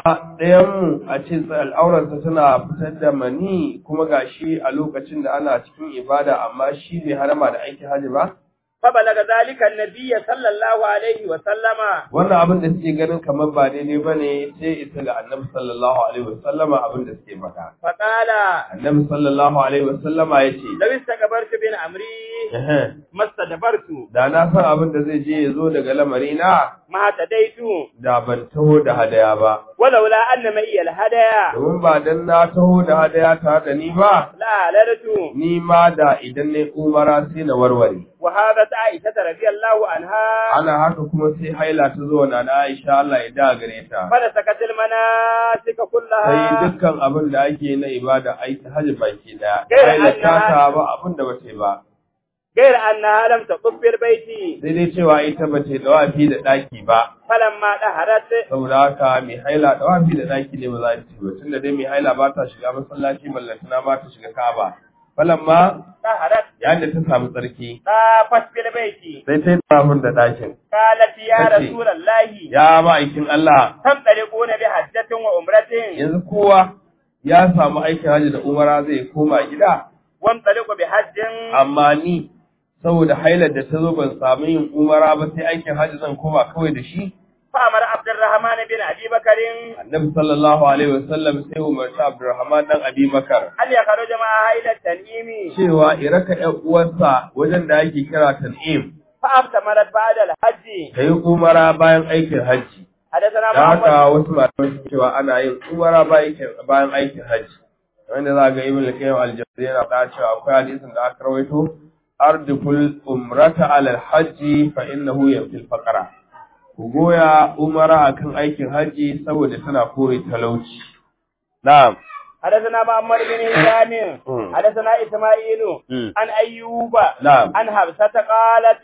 ɗayanmu a ce al'aurarsa tana fitar da mani kuma gashi a lokacin da ana cikin ibada amma shi bai harama da aikin hajji ba فبلغ ذلك النبي صلى الله عليه وسلم wannan abin da suke ganin kamar ba daidai ba ne sai isa ga annabi sallallahu alaihi wasallama abin da suke faɗa فقال annabi sallallahu alaihi wasallama ya ce لو استكبرت بن عمري ما استدبرت da na san abin da zai je ya zo daga lamari na ما اهتديت da ban taho da hadaya ba ولولا أن معي الهدايا domin ba dan na taho da hadaya tare da ni ba لا أهللت ni ma da idan ne umara sai na warware وهذا عائشة رضي الله عنها ana haka kuma sai haila ta zo na na Aisha Allah ya da gare ta فنسكت المناسك sai كلها dukkan abin da ake na ibada aiki hajji baki daya Gaira haila ta annaha- ta ba abin da bace ba غير أنها لم تطف بالبيت sai dai cewa ita bace dawafi da daki ba فلما دهرت saboda haka mai haila dawafi da daki ne ba za ta ci ba tunda dai mai haila ba ta shiga masallaci ballantana ba ta shiga Ka'aba falamma دهرت yayin da ta samu tsarki طافت بالبيت sai ta yi tawafin da dakin قالت يا Tace, رسول الله ya ma'aikin Allah تنطلقون بحجة وعمرة yanzu kowa ya samu aikin hajji da umara zai koma gida وانطلق بحج amma ni saboda hailar da ta zo ban samu yin umara ba sai aikin hajji zan koma kawai da shi فأمر عبد الرحمن بن أبي بكر annabi sallallahu alaihi wasallam sai umarci abdurrahman dan abi makar أن يخرج معها إلى التنعيم cewa iraka ƴan uwarsa wajen da ake kira tan'im فأفتمرت بعد الحج ta yi umara bayan aikin hajji حدثنا da محمد haka wasu malamai sun cewa ana yin umara bayan aikin hajji wanda za ga ibn al-qayyim al-jawziyya yana da cewa akwai hadisin da aka rawaito ardiful umrata ala al-hajji fa innahu yafil faqara ku goya umara akan aikin hajji saboda tana kore talauci na'am حدثنا محمد بن هشام مم. حدثنا إسماعيل مم. عن أيوب نعم. عن حفصة قالت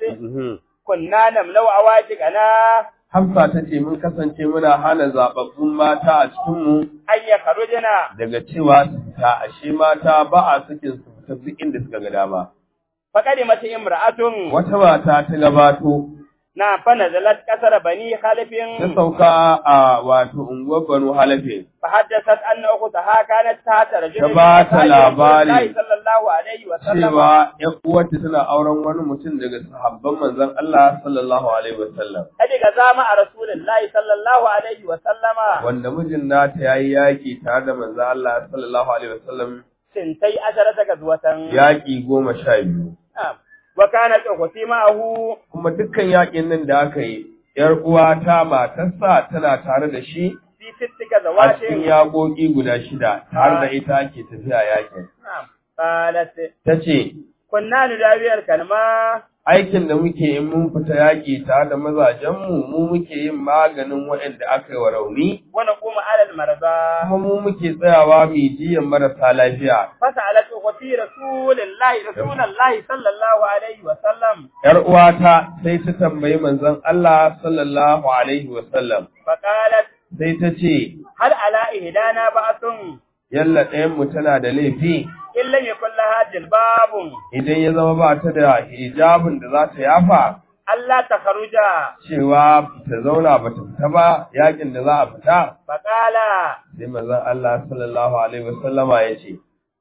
كنا نملو عواتقنا Hamsa ta ce mun kasance muna hana zababbun mata a cikinmu أن يخرجنا daga cewa su fita ashe mata ba a sakin su fita duk inda suka ga dama. فقدمت امرأة Wata mata ta gabato نعم فنزلت كسر بني خلف ta sauka a wato unguwar Banu Halafe. فحدثت أن أختها كانت تحت رجل Ta ba ta من labari. الله صلى الله عليه وسلم cewa ‘yan uwarta tana auren wani mutum daga sahabban manzon Allah sallallahu alaihi wasallam أدق زامع رسول الله صلى الله عليه وسلم wanda mijin nata yayi yaki tare da manzon Allah sallallahu alaihi wasallam سنتي عشرة غزوة yaki goma sha biyu نعم وكانت أختي معه kuma dukkan yakin nan da aka yi ‘yar uwata matarsa tana tare da shi في ست a غزوات cikin yaƙoƙi guda shida tare da ita ake tafiya yakin نعم قالت ta ce كنا نداوي الكلمة aikin da muke in mun fita yaƙi tare da mazajenmu mu muke yin maganin waɗanda aka yi wa rauni ونقوم على المرضى kuma mu muke tsayawa mu jiyan marasa lafiya فسألت أختي رسول الله رسول الله صلى الله عليه وسلم yar uwata sai ta tambayi manzon Allah sallallahu alaihi wasallam فقالت sai ta ce هل على إهدانا بأس yalla ɗayan mu tana da laifi إن لم يكن لها جلباب idan ya zama ba ta da hijabin da za ta yafa ألا تخرج cewa ta zauna ba ta fita ba yakin da za a fita فقال sai manzon Allah sallallahu alaihi wasallama ya ce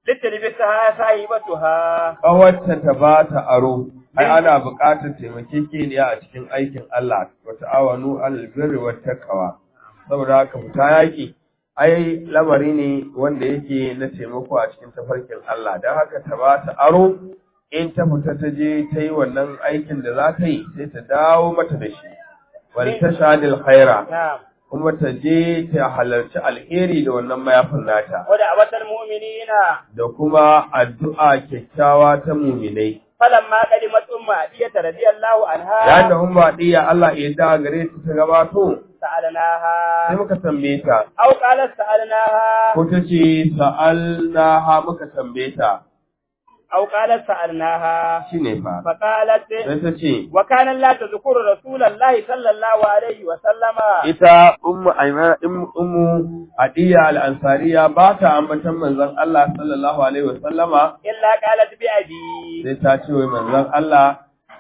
لتلبسها صاحبتها ƙawarta ta ba ta aro, ai ana buƙatar taimakekeniya a cikin aikin Allah, wa ta'awanu alal birri wa taqwa. Saboda haka fita yaƙi, ai lamari ne wanda yake na taimako a cikin tafarkin Allah, don haka ta ba ta aro, in ta fita ta je ta yi wannan aikin da za ta yi, sai ta dawo mata da shi. Wal tashadil khaira, نعم kuma ta je ta halarci alheri da wannan mayafin nata. ودعوة المؤمنين da kuma addu'a kyakkyawa ta muminai. فلما قدمت أم عدية رضي الله عنها Yayin da umma diya Allah ya da gare ta ta gabato, sai سألناها muka tambaye ta, أو قالت سألناها ko ta ce sa'alnaha muka tambaye ta, أو قالت سألناها shi ne fa. فقالت Sai ta ce, وكان لا تذكر رسول الله صلى الله عليه وسلم ita ummu aimana ummu adiya al-ansariya ba ta ambatan manzon Allah sallallahu alaihi wa sallama إلا قالت بأبي sai ta ce wai manzon Allah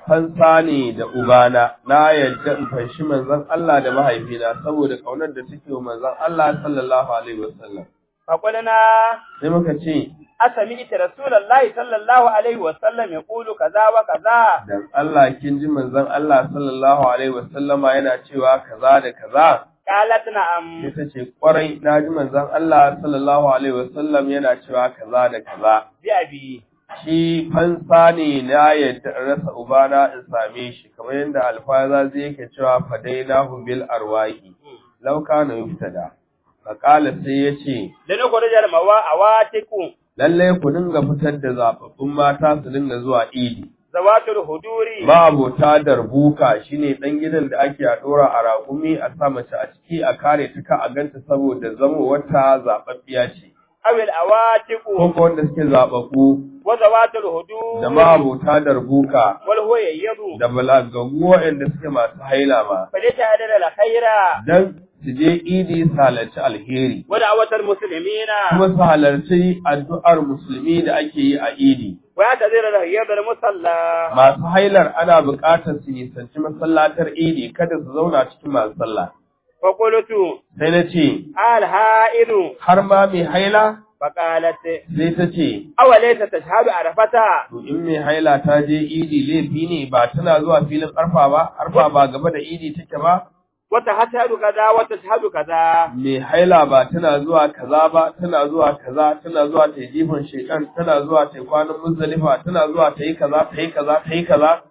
fansa ne da ubana na yadda in fanshi manzon Allah da mahaifina saboda kaunar da take wa manzon Allah sallallahu alaihi wasallam فقلنا sai muka ce أسمعت رسول الله صلى الله عليه وسلم يقول كذا وكذا dan Allah kin ji manzon Allah sallallahu alaihi wasallama yana cewa kaza da kaza قالت نعم ita ce kwarai na ji manzon Allah sallallahu alaihi wasallam yana cewa kaza da kaza بأبي shi fansa ne na yadda in rasa ubana in same shi kamar yadda alfaza zai yake cewa fadainahu bil arwahi law kana yuftada faqala sai yace لنخرج المواء أواتكم lalle ku dinga fitar da zababbun mata su dinga zuwa idi ذوات الهدور ma'abota darbuka shine dan gidan da ake a dora a raƙumi a sa mace a ciki a kare ta ka a ganta saboda zamo wata zababbiya ce أو الأواتك ko ko wanda suke zababbu وذوات الهدور da ma'abota darbuka والهو ييض da balagagu waɗanda suke masu haila ma فليتعدل الخير dan su je idi su halarci alheri ودعوة المسلمين kuma su halarci addu'ar musulmi da ake yi a idi ويعتذر الهيض المصلى masu hailar ana buƙatar su nisanci masallatar idi kada su zauna cikin masu sallah فقلت sai na ce الهائل har ma mai haila فقالت sai ta ce أوليس تشهد عرفتا to in mai haila ta je idi laifi ne ba tana zuwa filin arfa ba arfa ba gaba da idi take ba وتشهد كذا وتشهد كذا mai haila ba tana zuwa kaza ba tana zuwa kaza tana zuwa ta yi jifan shekan tana zuwa ta yi kwanan muzdalifa tana zuwa ta yi kaza ta yi kaza ta yi kaza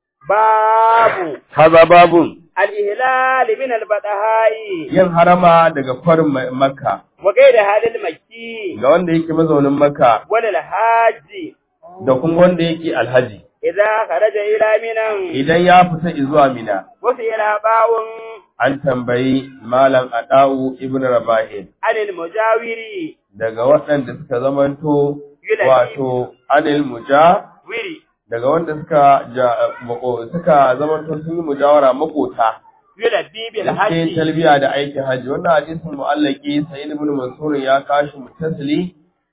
باب kaza babun الإهلال من البدهاء yin harama daga kwarin Ma- makka وغير هذا المكي ga wanda yake mazaunin makka وللحاج da kuma wanda yake alhaji إذا خرج إلى منى idan ya fita izuwa mina وسئل باء an tambayi malam adau ibn rabahin عن المجاور daga waɗanda suka zamanto Yulabi. wato anil muja wiri daga wanda suka ja, mako- suka zamanto sun yi mujawara makota yulabbi bil da ke hajji talbiya da aikin hajji wannan hadisin mu'allaki sa'id ibn mansur ya kashi mutasili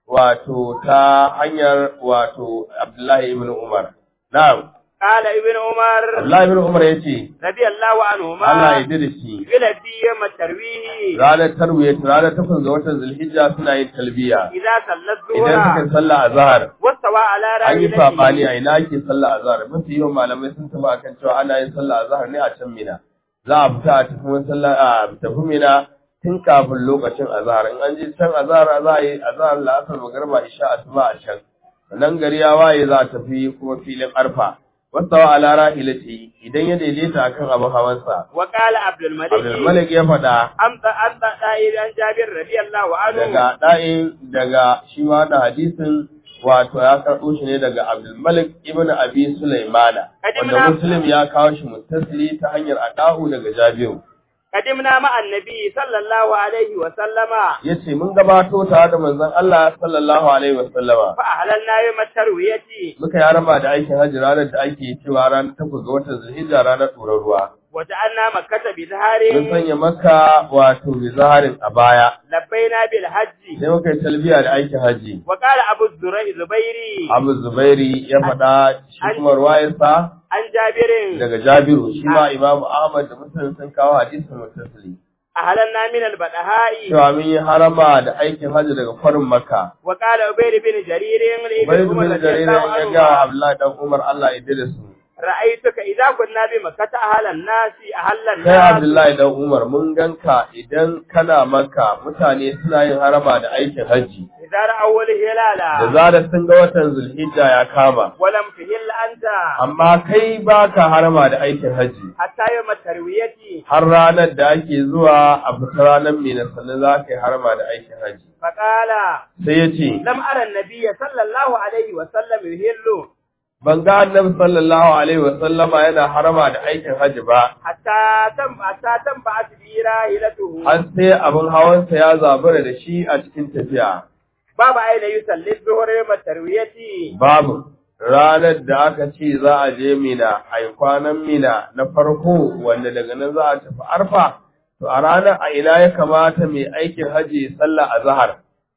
wato ta hanyar wato abdullahi ibn umar na'am قال ابن عمر abdullahi ibn umar yace رضي الله عنهما Allah ya yarda da shi yulabbi يوم الترويه ranar tarwiya ranar takwas ga watan zulhijja suna yin talbiya إذا صلى idan suka الظهر sallah azhar واستوى على an yi sabani راحلته a ina ake sallah azhar mafi yawan malamai sun tafi akan cewa ana yin sallah azhar ne a can mina za a fita a tafi sallah a tafi mina tun kafin lokacin azhar in an je can azhar za a yi azhar la'asar magarba isha asuba a can sannan gari ya waye za a tafi kuma filin arfa wasawa ala rahilati idan ya daidaita akan abin hawansa وقال عبد الملك Abdul Malik ya faɗa أمضى أمضى دائر عن جابر رضي الله عنه daga ɗa'in daga shi ma da hadisin wato ya karɓo shi ne daga Abdulmalik ibn Abi Sulaimana wanda Kadimna- Muslim ya kawo shi muttasili ta hanyar adahu daga Jabiru قدمنا مع النبي صلى الله عليه وسلم yace mun gabato tare da manzon Allah sallallahu alaihi wasallama فأهللنا يوم التروية muka yi harama da aikin hajji ranar da ake cewa ranar takwas ga watan Zulhijja ranar ɗorar ruwa وجعلنا مكة بزهار mun sanya maka wato bizaharin a baya لبينا بالحج sai muka yi talbiya da aikin hajji وقال أبو الزرع زبيري Abu Zubairi ya faɗa shi kuma ruwayarsa عن جابر daga Jabiru shi ma Imam Ahmad da Muslim sun kawo hadisin mutasili أهللنا من البدهاء cewa mun yi harama da aikin hajji daga farin Makka وقال عبيد بن جرير bai لابن عمر bin رضي jarir الله ya ga عنهما Abdullahi dan Umar Allah ya dade su رأيتك إذا كنا بمكة أهل الناس أهل kai الناس Abdullahi dan Umar mun ganka idan kana Makka mutane suna yin harama da aikin hajji إذا رأوا da الهلال zarar sun ga watan Zulhijja ya kama ولم تهل أنت amma kai baka harama da aikin hajji حتى يوم التروية har ranar da ake zuwa a fita ranar Mina sannan za ka yi harama da aikin hajji فقال sai ya ce لم أرى النبي صلى الله عليه وسلم يهل ban ga annabi sallallahu alaihi wa sallama yana harama da aikin hajji ba حتى تم حتى تنبعث به راحلته har sai abin hawansa ya zabura da shi a cikin tafiya باب أين يصلي الظهر يوم التروية babu ranar da aka ce za a je mina a yi kwanan mina na farko wanda daga nan za a tafi arfa to a ranar a ina ya kamata mai aikin hajji sallah a zahar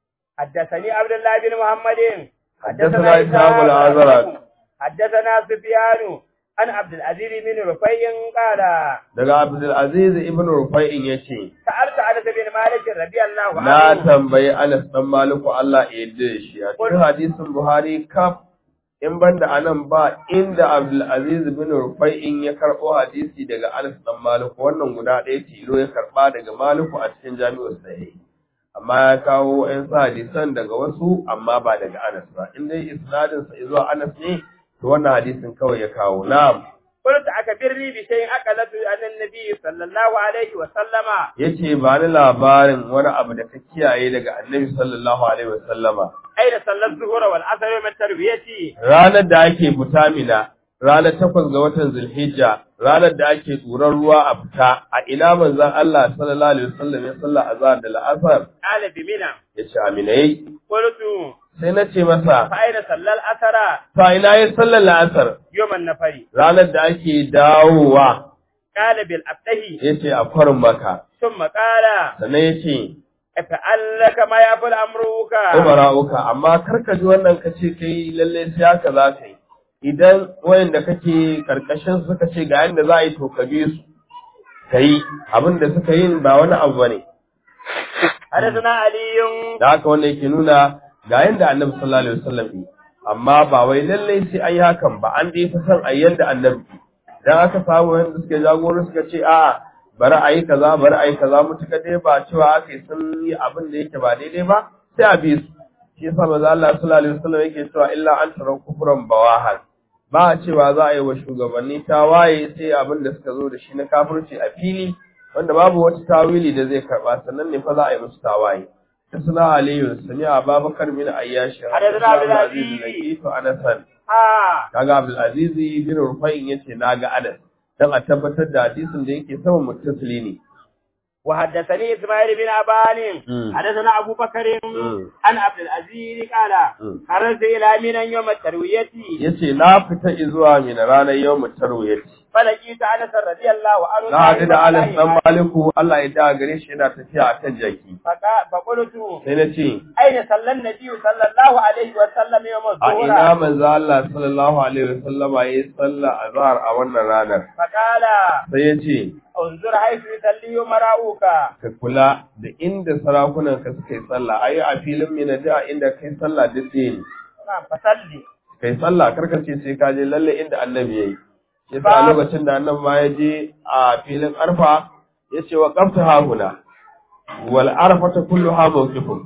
حدثني عبد الله بن محمد حدثنا إسحاق الأزرق. حدثنا سفيان عن عبد العزيز بن رفيع قال daga Abdul Aziz ibn Rufai'in yace سألت أنس بن مالك رضي الله na عنه tambayi Anas dan Maliku Allah ya yarda da shi a cikin hadisin Buhari kaf in banda anan ba inda Abdul Aziz bin Rufai'in ya karbo hadisi daga Anas dan Maliku wannan guda ɗaya tilo ya karba daga Maliku a cikin Jami'ul Sahih amma ya kawo ƴan sa hadisan daga wasu amma ba daga Anas ba in dai isnadin sa zuwa Anas ne to wannan hadisin kawai ya kawo na'am قلت أكبرني بشيء أكلته عن النبي صلى الله عليه وسلم yace ba ni labarin wani abu da ka kiyaye daga Annabi sallallahu alaihi wasallama أين صلى الظهر والعصر من تربيتي ranar da ake fita mina ranar takwas ga watan zulhijja ranar da ake tsoron ruwa a fita a ina manzon Allah sallallahu alaihi wasallam ya salla azhar da la'asar قال بمنى yace aminai قلت sai na ce masa فأين صلى الأثر fa ina ya sallar la'asar يوم النفر ranar da ake dawowa قال بالأبته yace a farin maka ثم قال sannan yace افعل لك ما يفعل أمرك umara'uka amma karka ji wannan ka ce kai lalle sai haka za ka yi idan wayanda kake karkashin suka ce ga yanda za a yi to ka bi su ka yi abin da suka yi ba wani abu bane حدثنا علي da haka wanda yake nuna ga yanda annabi sallallahu alaihi wasallam yi amma ba wai lalle sai an yi hakan ba an dai fi son a yi yanda annabi dan aka samu wanda suke jagoro suka ce a'a bari a yi kaza bari a yi kaza mutuka dai ba cewa aka yi sun yi abin da yake ba daidai ba sai a bi su shi yasa manzo Allah sallallahu alaihi wasallam yake cewa illa an tara kufran bawahan ba a cewa za a yi wa shugabanni tawaye sai abin da suka zo da shi na kafirci a fili wanda babu wata tawili da zai karba sannan ne fa za a yi musu tawaye Isna Aliyu sami Abubakar bin Ayyash Hadathana Abdul Aziz. Aziz Anasan ها kaga Abdul Aziz bin Rufa'in yace naga Anas dan a tabbatar da hadisin da yake sama muttasili ne وحدثني إسماعيل بن أبان مم. حدثنا أبو بكر مم. عن عبد العزيز قال مم. خرجت إلى منى يوم التروية yace na fita zuwa min ranar yawmut tarwiyati فلقيت أنس رضي الله عنه na haɗu da Anas dan قائما Maliku Allah ya da gare shi yana tafiya akan jaki فقا- فقلت sai na ce أين صلى النبي صلى الله عليه وسلم يوم a ina الظهر manzo Allah sallallahu alaihi wasallama yayi sallah azhar a wannan ranar فقال sai ya ce انظر حيث يصلي مراؤك ka kula da inda sarakunan ka suka yi sallah ayi a filin mina da inda kai sallah duk ɗaya ne نعم فصلي kai sallah karka ce sai ka je lalle inda annabi yayi yasa a Ba- lokacin da annabi ma ya je a filin arfa ya ce wa qafta hahuna wal arfata kulluha mawqifun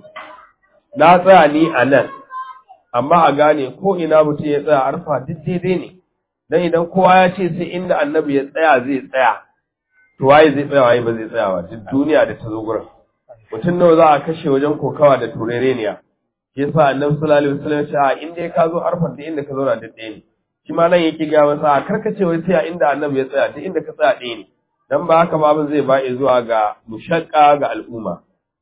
na tsaya ni a nan amma a gane ko ina mutum ya tsaya arfa duk daidai ne dan idan kowa ya ce sai inda annabi ya tsaya zai tsaya to waye zai tsaya waye ba zai tsaya ba duk duniya da ta zo gurin mutum nawa za a kashe wajen kokawa da turereniya shi yasa annabi sallallahu alaihi wasallam ya ce a in dai ka zo arfan da inda ka zauna duk ɗaya ne shi ma nan yake ga masa a karkace wai sai a inda annabi ya tsaya duk inda ka tsaya ɗaya ne dan ba haka ba abin zai ba zuwa ga mushaqqa ga al'umma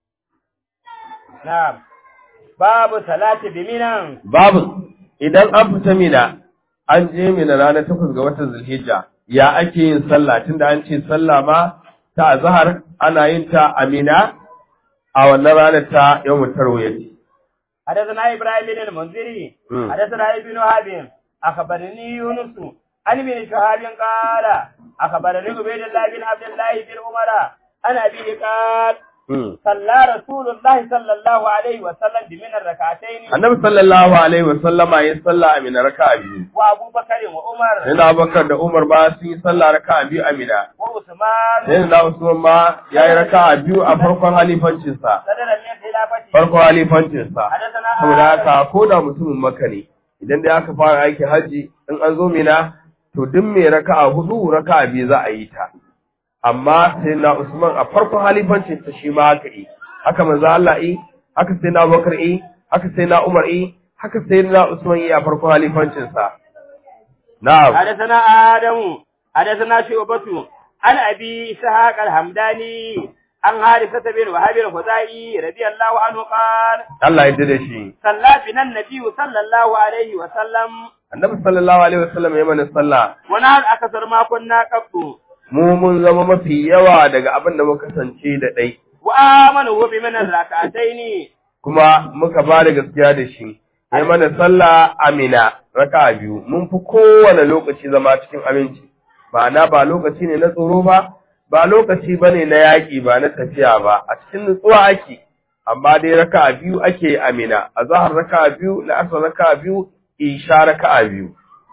نعم باب صلاة بمنى babu idan an fita mina an je mina ranar takwas ga watan zulhijja ya ake yin sallah tunda an ce sallah ma ta azhar ana yin ta a mina a wannan ranar ta yawmut tarwiyah حدثنا إبراهيم بن المنذري مم. حدثنا ابن وهب أخبرني يونس عن ابن شهاب قال أخبرني عبيد الله بن عبد الله بن عمر عن أبيه قال Hmm. صلى رسول الله صلى الله عليه وسلم بمن الركعتين Annabi sallallahu alaihi wa sallama ya salla a Mina raka'a biyu. وأبو بكر وعمر Sai na Abubakar da Umar ba su yi sallah raka'a biyu a Mina. وعثمان Sai na Usman ma ya yi raka'a biyu a farkon halifancinsa. صدر من خلافته Farkon halifancinsa. حدثنا Saboda آدم haka ko da mutumin Makka ne idan dai aka fara aikin hajji in an zo Mina to duk mai raka'a hudu raka'a biyu za a yi ta. Amma sai na Usman a farkon halifancinsa shi ma haka yi. Haka manzo Allah yi, haka sai na Abubakar yi, haka sai na Umar yi, haka sai na Usman yi a farkon halifancinsa. Na'am. حدثنا آدم حدثنا شعبة عن أبي إسحاق الحمداني عن حارثة بن وهب الخزاعي رضي الله عنه قال Allah ya da shi. صلى بنا النبي صلى الله عليه وسلم Annabi sallallahu alaihi wasallam ya mana sallah. ونحن أكثر ما كنا قبل Mu mun zama mafi yawa daga abin da muka kasance da dai. وآمنوا بمن الركعتين Kuma muka ba da gaskiya da shi. ya mana sallah amina raka biyu mun fi kowane lokaci zama cikin aminci ma'ana ba lokaci ne na tsoro ba ba lokaci ba ne na yaƙi ba na tafiya ba a cikin nutsuwa ake amma dai raka biyu ake amina a zahar raka biyu la'asar raka biyu isha raka biyu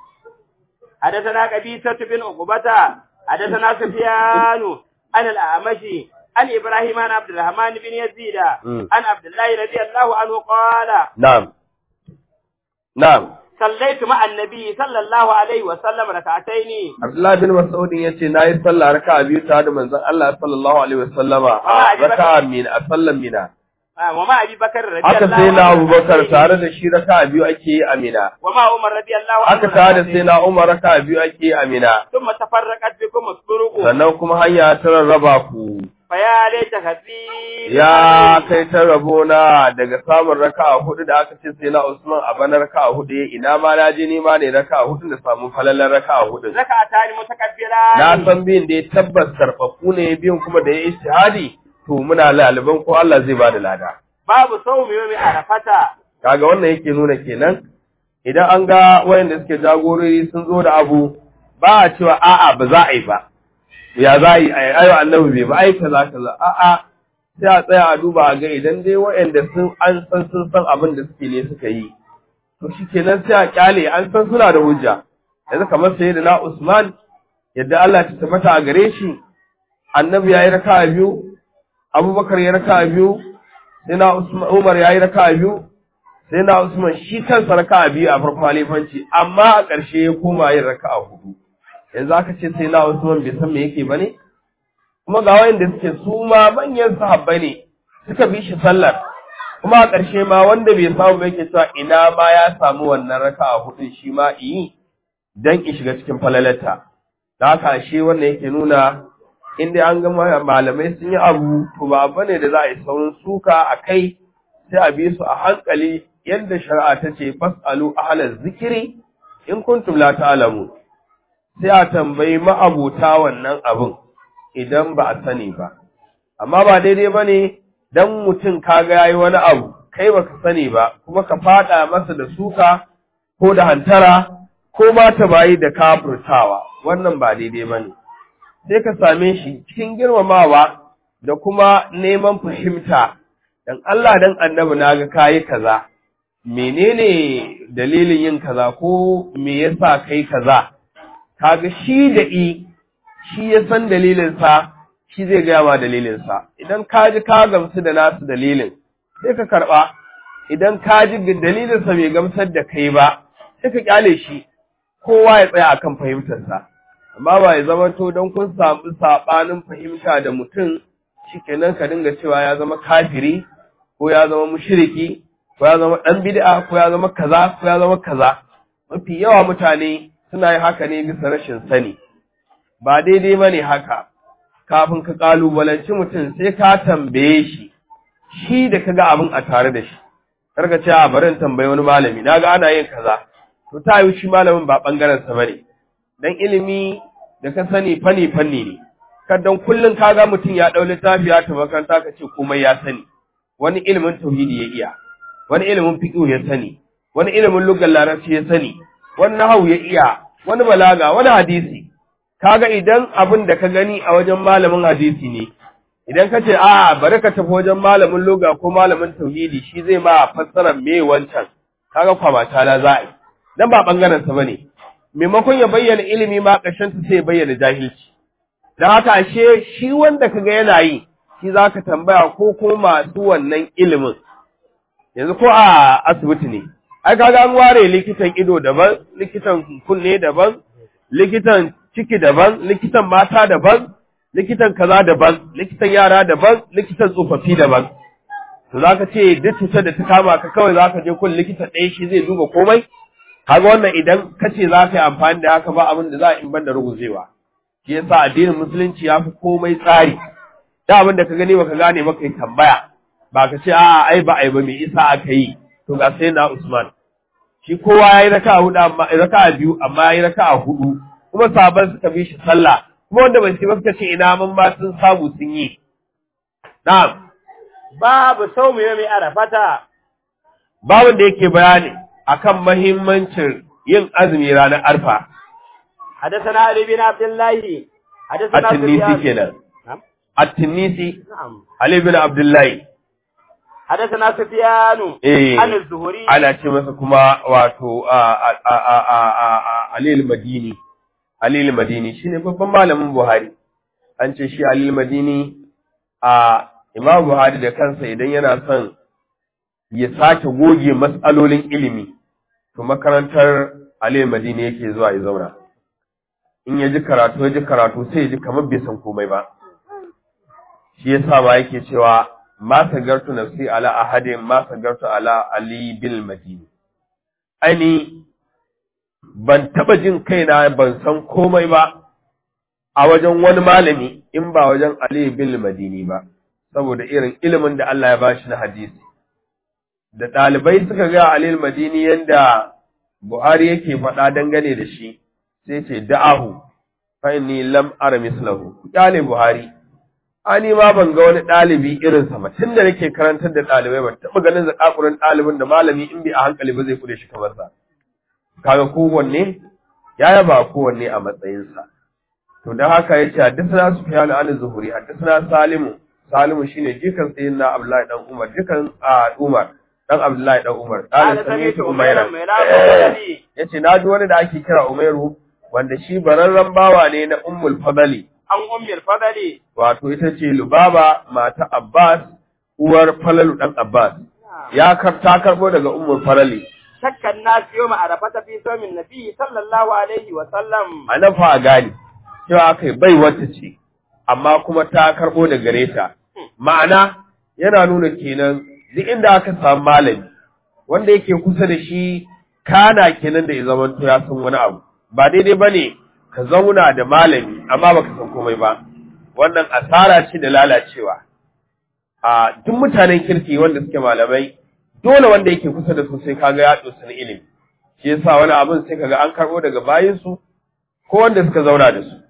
حدثنا قبيصة بن عقبة حدثنا سفيان عن الأعمش عن إبراهيم عن عبد الرحمن بن يزيد عن عبد الله رضي الله عنه قال نعم نعم صليت مع النبي صلى الله عليه وسلم ركعتين Abdullah bin Mas'ud yace nayi sallah raka'a biyu tare da manzon Allah sallallahu alaihi wasallama a raka'a min a sallan mina وما أبي بكر رضي haka الله sai na عنه Abubakar tare da shi raka'a biyu ake yi a mina وما عمر رضي الله عنه haka tare da sai na Umar raka'a biyu ake yi a mina ثم تفرقت بكم الطرق sannan kuma hanya ta rarraba ku فيا ليت خفيف ya kai ta rabona daga samun raka'a hudu da aka ce sai na Usman a bana raka'a hudu ya ina ma na je ni ma ne raka'a hudu da samu falalan raka'a hudu ركعتان متكبران na san biyun da ya tabbas karfafu ne biyun kuma da ya istihadi to muna laliban ko Allah zai bada lada باب صوم يوم عرفة kaga wannan yake nuna kenan idan an ga wayanda suke jagorori sun zo da abu ba a cewa a'a ba za a yi ba ya za a yi ai ayo annabi bai ba ai kaza kaza a'a sai a tsaya a duba a ga idan dai wayanda sun an san sun san abin da suke ne suka yi to shikenan sai a kyale an san suna da hujja yanzu kamar sayyidina Usman yadda Allah ta tabbata a gare shi annabi yayi raka'a biyu Abubakar ya raka'a biyu sai na Usman Umar yayi raka'a biyu sai na Usman shi kansa raka'a biyu a farko halifanci amma a ƙarshe ya koma yin raka'a hudu yanzu aka ce sai na Usman bai san me yake bane kuma ga wayanda suke su ma manyan sahabbai ne suka bi shi sallar kuma a ƙarshe ma wanda bai samu ba yake cewa ina ma ya samu wannan raka'a hudun shi ma yi dan in shiga cikin falalarta da haka ashe wannan yake nuna in dai an ga malamai sun yi abu to ba abu ne da za a yi saurin suka a kai sai a bi su a hankali yadda shari'a ta ce fas'alu ahlaz zikiri in kuntum la ta'lamu sai a tambayi ma'abuta wannan abin idan ba a sani ba amma ba daidai bane dan mutum kaga yayi wani abu kai baka sani ba kuma ka fada masa da suka ko da hantara ko ma ta bayi da kafurtawa wannan ba daidai bane sai ka same shi cikin girmamawa da kuma neman fahimta dan Allah dan annabi naga kayi kaza menene dalilin yin kaza ko me yasa kai kaza kaga shi da i shi ya san dalilin sa shi zai gaya ma dalilin sa idan ka ji ka gamsu da nasu dalilin sai ka karba idan ka ji dalilin sa bai gamsar da kai ba sai ka kyale shi kowa ya tsaya akan fahimtar sa amma ba ya zama to don kun samu sabanin fahimta da mutum shikenan ka dinga cewa ya zama kafiri ko ya zama mushriki ko ya zama dan bid'a ko ya zama kaza ko ya zama kaza mafi yawa mutane suna yin haka ne bisa rashin sani ba daidai bane haka kafin ka kalubalanci mutum sai ka tambaye shi shi da kaga abin a tare da shi karka ce a bari in tambayi wani malami naga ana yin kaza to ta yi shi malamin ba bangaren sa bane dan ilimi da ka sani fanni fanni ne kadan kullun kaga mutum ya dau littafi ya tafi makaranta ka ce komai ya sani wani ilimin tauhidi ya iya wani ilimin fiqh ya sani wani ilimin lugal larabci ya sani wani nahwu ya iya wani balaga wani hadisi kaga idan abin da ka gani a wajen malamin hadisi ne idan ka ce a bari ka tafi wajen malamin luga ko malamin tauhidi shi zai ma fassara me wancan kaga kwamata la za a yi dan ba bangaren sa bane maimakon ya bayyana ilimi ma ƙarshen ta sai ya bayyana jahilci dan haka ashe shi wanda kaga yana yi shi zaka tambaya ko ko masu wannan ilimin yanzu ko a asibiti ne ai kaga an ware likitan ido daban likitan kunne daban likitan ciki daban likitan mata daban likitan kaza daban likitan yara daban likitan tsofaffi daban to zaka ce duk cutar da ta kama ka kawai zaka je kun likita ɗaya shi zai duba komai kaga wannan idan kace za ka yi amfani da haka ba abin da za a in banda ruguzewa shi yasa addinin musulunci ya fi komai tsari da abin da ka gani baka gane ba kai tambaya ba ka ce a'a ai ba ai ba me isa aka yi to ga sai na Usman shi kowa yayi raka'a hudu amma raka'a biyu amma yayi raka'a hudu kuma sahabban suka bi shi sallah kuma wanda bai ci ba suka ce ina mun ma sun samu sun yi na'am babu saumu yawmi arafata babin da yake bayani akan mahimmancin yin azumi ranar arfa حدثنا علي بن عبد الله حدثنا at-Tunisi سفيان kenan نعم at-Tunisi نعم Ali bin Abdullahi حدثنا سفيان eh عن الزهري ana ce masa kuma wato a a a a a- a- Ali al-Madini Ali al-Madini shine babban malamin Buhari an ce shi Ali al-Madini a Imam Buhari da kansa idan yana son ya sake goge matsalolin ilimi to makarantar Ali al-Madini yake zuwa ya zauna in ya ji karatu ya ji karatu sai ya ji kamar bai san komai ba shi yasa ma yake cewa ma sagartu nafsi ala ahadin ma sagartu ala ali bil madini aini ban taba jin kaina ban san komai ba a wajen wani malami in ba wajen ali bil madini ba saboda irin ilimin da Allah ya bashi na hadisi da ɗalibai suka ga Ali madini yanda Buhari yake faɗa dangane da shi sai ce da'ahu fa inni lam ara mislahu kyale Buhari ani ma ban ga wani ɗalibi irinsa ba tunda nake karantar da ɗalibai ban taɓa ganin zakakurin ɗalibin da malami in bi a hankali ba zai kude shi kamar sa kaga kowanne ya yaba kowanne a matsayinsa to dan haka yace haddathana sufyan an zuhuri haddathana salimu salimu shine jikan sayyidina abdullahi dan umar jikan a umar dan abdullahi dan umar قال qala سمعت sami'tu أميرا umayra ميرا الذي yace na ji wani da ake kira umairu wanda shi bararren bawa ne na ummul fadali عن أم الفضل wato ita ce Lubaba mata Abbas uwar Falalu dan Abbas ya kar ta karbo daga ummul Falali شك الناس يوم عرفة في صوم النبي صلى الله عليه وسلم anan fa a gani cewa kai bai wata ce amma kuma ta karbo da gare ta ma'ana yana nuna kenan duk inda aka samu malami wanda yake kusa da shi kana kenan da ya zamanto ya san wani abu ba daidai bane ka zauna da malami amma baka san komai ba wannan asara ce da lalacewa a duk mutanen kirki wanda suke malamai dole wanda yake kusa da su sai kaga ya dosa na ilimi shi yasa wani abin sai kaga an karbo daga bayin su ko wanda suka zauna da su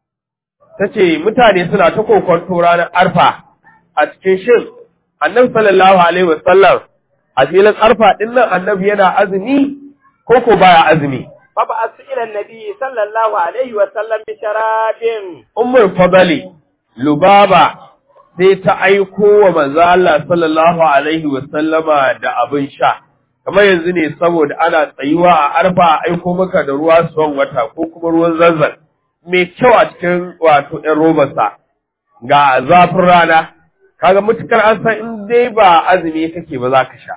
tace mutane suna ta kokonto ranar arfa a cikin shin annabi sallallahu alaihi wasallam a filin arfa din nan annabi yana azumi ko ko baya azumi فبعث إلى النبي صلى الله عليه وسلم بشراب ummul fadali lubaba sai ta aiko wa manzo Allah sallallahu alaihi wa sallama da abin sha kamar yanzu ne saboda ana tsayuwa a arfa a aiko maka da ruwa suwan wata ko kuma ruwan zanzan mai kyau a cikin wato ɗan robarsa ga zafin rana kaga mutukar an san in dai ba azumi kake ba za ka sha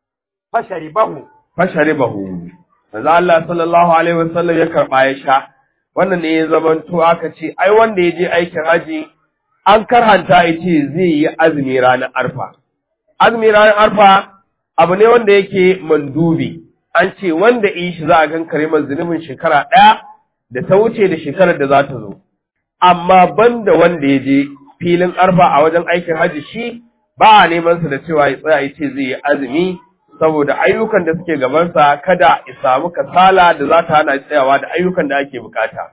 فشربه fasharibahu manzo Allah sallallahu alaihi wasallam ya karba ya sha wannan ne ya zamanto aka ce ai wanda ya je aikin haji an karhanta ya ce zai yi azumi ranar arfa azumi ranar arfa abu ne wanda yake mandubi an ce wanda yi shi za a gan kare zunubin shekara ɗaya da ta wuce da shekarar da za ta zo amma banda wanda ya je filin arfa a wajen aikin haji shi ba a neman sa da cewa ya tsaya ya ce zai yi azumi saboda ayyukan da suke gabansa kada ya samu kasala da za ta hana tsayawa da ayyukan da ake bukata.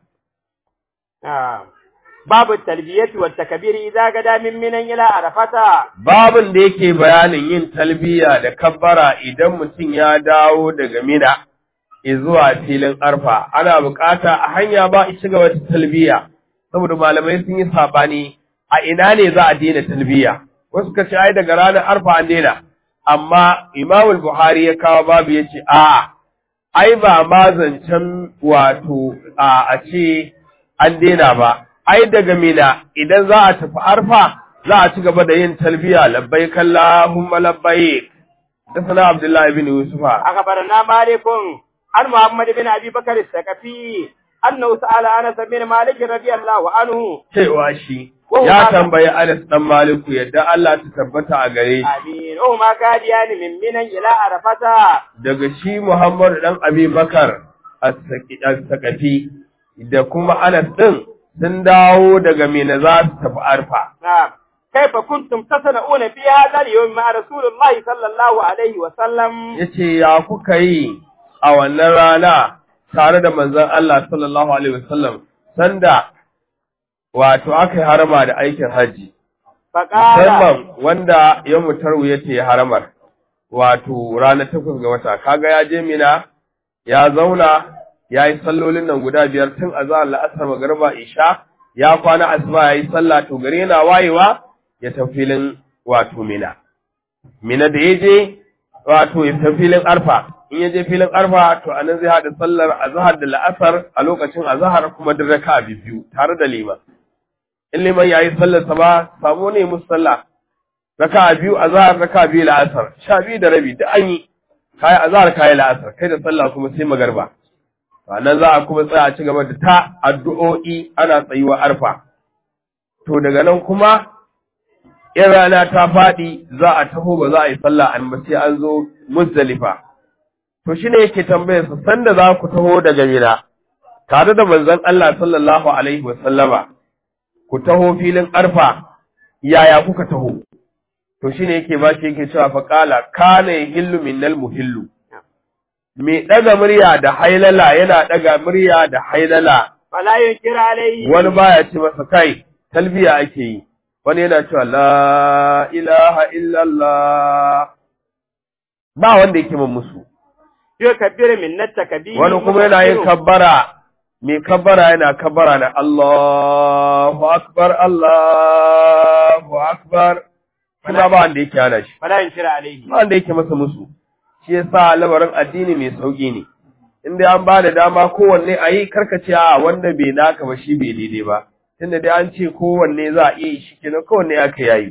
آه. باب التلبية والتكبير إذا غدا من منى إلى عرفة Babin da yake bayanin yin talbiya da kabbara idan mutum ya dawo daga mina zuwa filin arfa, ana bukata a hanya ba a ci gaba da talbiya, saboda malamai sun yi sabani a ina ne za a daina talbiya. Wasu ka ce ai daga ranar arfa an daina, amma Imam Buhari ya kawo babu ya ce a'a ai ba ma zancen wato a a ce an daina ba, ai daga mina idan za a tafi arfa za a ci gaba da yin talbiya labbai kallahumma labbai da sana Abdullahi bin Yusufa. أخبرنا مالك عن محمد بن أبي بكر الثقفي أنه سأل أنس بن مالك رضي الله عنه Cewa shi ya tambayi Anas dan Maliku yadda Allah ta tabbata a gare shi. آمين وهما قاديان من منى إلى عرفة Daga shi Muhammad dan Abi Bakar as-Sakafi da kuma Anas din sun dawo daga Mina za su tafi Arfa. نعم كيف كنتم تصنعون في هذا اليوم مع رسول الله صلى الله عليه وسلم yace ya kuka yi a wannan rana tare da manzon Allah sallallahu alaihi wasallam sanda wato aka yi harama da aikin haji فقال musamman wanda ya mutarwu yace haramar wato ranar takwas ga wata kaga ya je mina ya zauna ya yi sallolin nan guda biyar tun azhar la'asar magariba isha ya kwana asuba ya yi sallah to gare yana wayewa ya tafi filin wato mina mina da ya je wato ya tafi filin arfa in ya je filin arfa to anan zai haɗa sallar azhar da la'asar a lokacin azhar kuma da raka biyu tare da liman in liman yayi sallar sa ba samu ne musu sallah raka biyu azhar raka biyu la'asar sha biyu da rabi duk an yi kai azhar kai la'asar kai da sallah kuma sai magarba nan za a kuma tsaya a ci gaba da ta addu'o'i ana tsayuwa arfa to daga nan kuma in rana ta faɗi za a taho ba za a yi sallah an ba sai an zo muzdalifa to shine yake tambayar sa sanda za ku taho daga mina tare da manzon Allah sallallahu alaihi wa sallama ku taho filin arfa yaya kuka taho to shine yake ba shi yake cewa fa qala kana yahillu minnal muhillu me daga murya da hailala yana daga murya da hailala fala yunkir alayhi wani baya ce masa kai talbiya ake yi wani yana cewa la ilaha illallah ba wanda yake min musu yukabbir minnat takbir wani kuma yana yin kabbara mai kabbara yana kabbara na Allahu akbar Allahu akbar kuma ba wanda yake hana shi fala yunkir alayhi ba wanda yake masa musu shi yasa lamarin addini mai sauki ne in dai an ba da dama kowanne a yi karkace a wanda bai naka ba shi bai daidai ba tunda dai an ce kowanne za a iya yi shi kenan kowanne aka yayi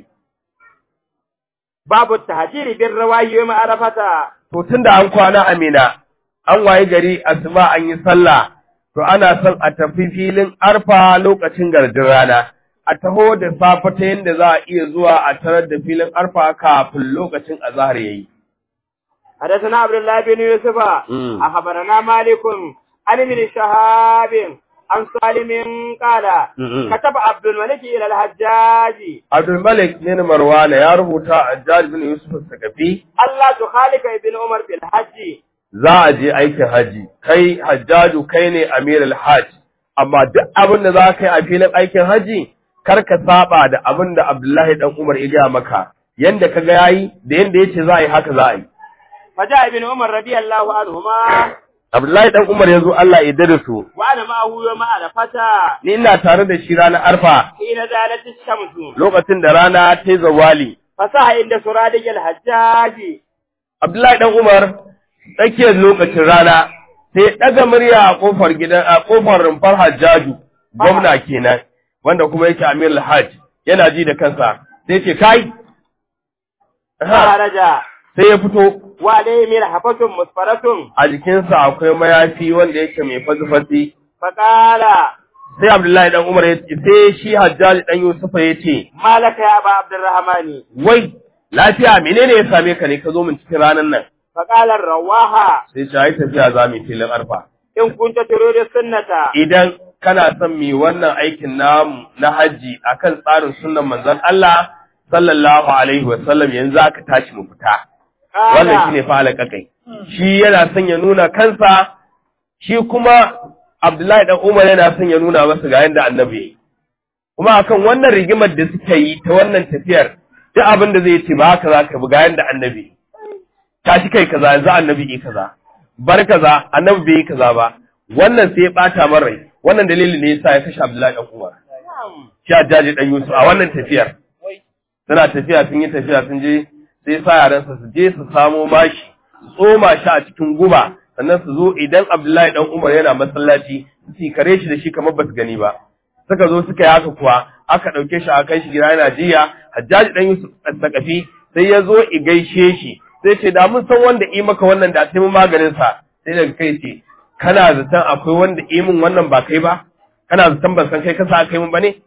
babu tahjiri bin rawayi wa ma'arafata to tunda an kwana amina an waye gari asuba an yi sallah to ana son a tafi filin arfa lokacin gardin rana a taho da safe ta yadda za a iya zuwa a tarar da filin arfa kafin lokacin azhar yayi حدثنا عبد الله بن يوسف مم. أخبرنا مالك عن ابن شهاب عن سالم قال مم. كتب عبد الملك إلى الحجاج Abdul Malik bin Marwana ya rubuta a Jaj bin Yusuf Sakafi Allah تخالف ابن عمر بالحج za a je aikin haji kai hajjaju kai ne amirul hajj amma duk abin da za ka yi a filin aikin haji kar ka saba da abin da Abdullahi dan Umar ya gaya maka yanda ka ga yayi da yanda yace za a yi haka za a yi فجاء ابن عمر رضي الله عنهما Abdullahi dan Umar ya zo Allah ya dade su وأنا معه يوم عرفة ni ina tare da shi ranar arfa حين زالت الشمس lokacin da rana ta yi zawali فصح عند سرادق الحجاج Abdullahi dan Umar tsakiyar lokacin rana sai ɗaga murya a kofar gidan a kofar rumfar Hajjaju gwamna kenan wanda kuma yake Amir al-Hajj yana ji da kansa sai ce kai Aha, خرج sai ya fito وعليه مرحفة مسفرة a jikinsa akwai mayafi wanda yake mai fasifasi فقال sai Abdullahi dan Umar ya ce sai shi Hajjaj dan Yusufa ya ce ما لك يا أبا عبد الرحمن wai lafiya menene ya same ka ne ka zo min cikin ranar nan فقال الرواحة sai ce ai tafiya za mu yi filin arfa إن كنت تريد السنة idan kana son mi wannan aikin namu na haji akan tsarin sunnan manzon Allah sallallahu alaihi wa sallam yanzu aka tashi mu fita wannan shine fa alƙaƙai shi yana son ya nuna kansa shi kuma Abdullahi dan Umar yana son ya nuna masa ga yanda annabi yayi kuma akan wannan rigimar da suka yi ta wannan tafiyar duk abin da zai ce ba haka za ka bi ga yanda annabi yayi. tashi kai kaza yanzu annabi yi kaza bar kaza annabi bai yi kaza ba wannan sai ya bata min rai wannan dalilin ne yasa ya kashe Abdullahi dan Umar shi Hajjaji dan Yusuf a wannan tafiyar suna tafiya sun yi tafiya sun je sai sa yaransa su je su samo mashi su tsoma shi a cikin guba sannan su zo idan Abdullahi dan Umar yana masallaci su kare shi da shi kamar basu gani ba suka zo suka yi haka kuwa aka ɗauke shi a kai shi gida yana jiya Hajjaji dan Yusuf Sakafi sai ya zo i gaishe shi sai ce da mun san wanda yi maka wannan da sai mun maganin sa sai daga kai ce kana zaton akwai wanda yi min wannan ba kai ba kana zaton ban san kai kasa aka yi min ba ne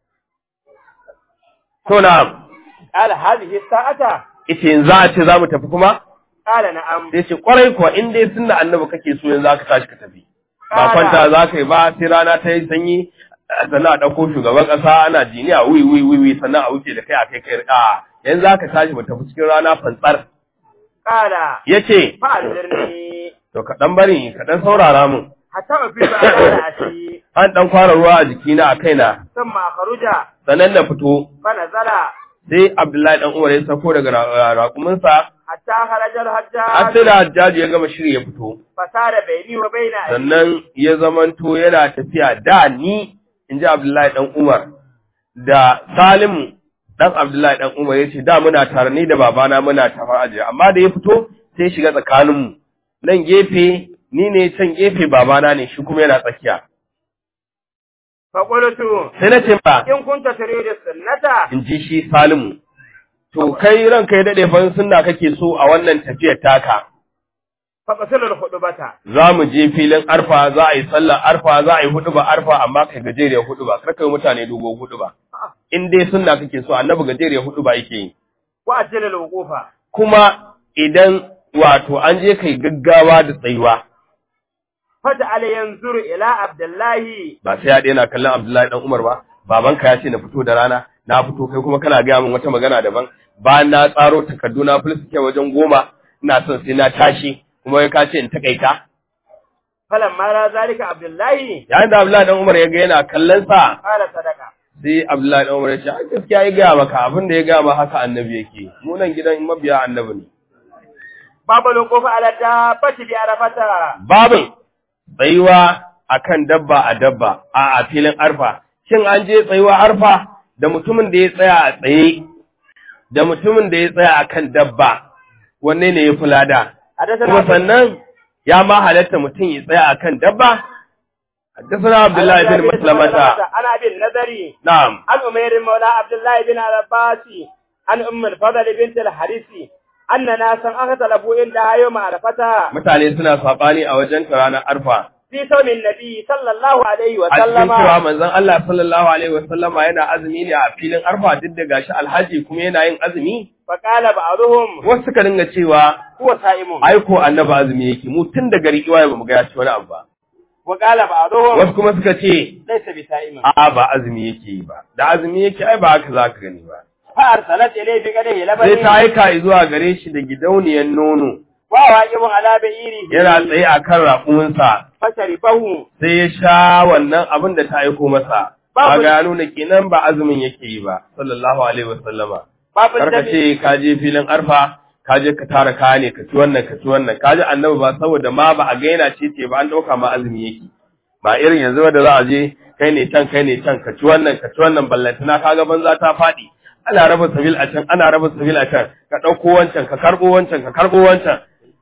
to na قال هذه الساعة ita yanzu a ce za mu tafi kuma قال نعم sai ce kwarai kuwa in dai sunna annabi kake so yanzu aka tashi ka tafi ba kwanta za ka yi ba sai rana ta yi sanyi sannan a ɗauko shugaban ƙasa ana jiniya wi wi wi wi sannan a wuce da kai a kai kai a yanzu za ka tashi mu tafi cikin rana fantsar قال ya ce فأنذرني to ka ɗan bari ka ɗan saurara mun حتى أفيد على رأسي an ɗan fara ruwa a jikina a kaina ثم أخرج sannan na fito فنزل sai abdullahi ɗan umar ya sako daga ra- raƙuminsa حتى خرج har الحجاج sai da hajjaji ya gama shiri ya fito فسار بيني وبين أبي sannan ya zamanto yana tafiya da ni in ji Abdullahi ɗan Umar da Salimu ɗan Abdullahi ɗan Umar ya ce da muna tare ni da babana muna tare ajiye amma da ya fito sai shiga tsakaninmu nan gefe ni ne can gefe babana ne shi kuma yana tsakiya فقلت sai na ce ba إن كنت تريد السنة in ji shi Salimu to kai ranka ya daɗe fa sunna kake so a wannan tafiyar taka فقصر الخطبة za mu je filin arfa za a yi sallar arfa za a yi hudu ba arfa amma kai gajeriyar hudu ba kar kai mutane dogo hudu ba in dai sunna kake so annabi gajeriyar hudu ba yake yi وأجل الوقوف kuma idan wato an je kai gaggawa da tsayuwa فجعل ينظر إلى عبد الله ba sai ya daina kallon Abdullahi dan Umar ba babanka ya ce na fito da rana na fito kai kuma kana gaya min wata magana daban bayan na tsaro takardu na fulsuke wajen goma ina son sai na tashi kuma ya kace in takaita فلما رأى ذلك عبد الله yayin da Abdullahi dan Umar ya ga yana kallon sa قال صدقة sai Abdullahi dan Umar ya ce a gaskiya ya gaya maka abin da ya gaya ma haka annabi yake mu nan gidan mabiya annabi ne باب الوقوف على الدابة بعرفة babin tsayuwa akan dabba a dabba a a filin arfa shin an je tsayuwa arfa da mutumin da ya tsaya a tsaye da mutumin da ya tsaya akan dabba wanne ne ya fi lada kuma حدثنا sannan ya ma halatta mutum ya tsaya akan dabba حدثنا عبد الله بن مسلمة عن أبي النذري نعم عن أمير مولى عبد الله بن عباس عن أم الفضل بنت الحارث أن ناسا اختلفوا عندها يوم عرفة mutane suna saɓani a wajen ranar arfa في صوم النبي صلى الله عليه a cikin وسلم cewa manzon Allah sallallahu alaihi wasallama yana azumi ne a filin arfa duk da gashi alhaji kuma yana yin azumi فقال بعضهم wasu suka dinga cewa هو صائم aiko annabi azumi yake mu tun da gari iwaye bamu ga ya ci wani abu ba وقال بعضهم wasu kuma suka ce ليس بصائم a'a ba azumi yake yi ba da azumi yake ai ba haka zaka gani ba فأرسلت إليه بقدره sai ta لبن aika zuwa gare shi da gidauniyar nono وهو واقف على بعيره yana tsaye akan raƙuminsa فشربه sai ya sha wannan abin da ta aiko masa ba ga ya nuna kenan ba azumin yake yi ba sallallahu alaihi wasallama باب karka الدم ce ka je filin arfa ka je ka tara kaya ne ka ci wannan ka ci wannan ka ji annabi ba saboda ma ba a ga yana ce ce ba an dauka ma azumi yake ba irin yanzu ba da za a je kai ne can kai ne can ka ci wannan ka ci wannan ballantana kaga banza ta faɗi ana raba sabil a can ana raba sabil a can ka ɗauko wancan ka karɓo wancan ka karɓo wancan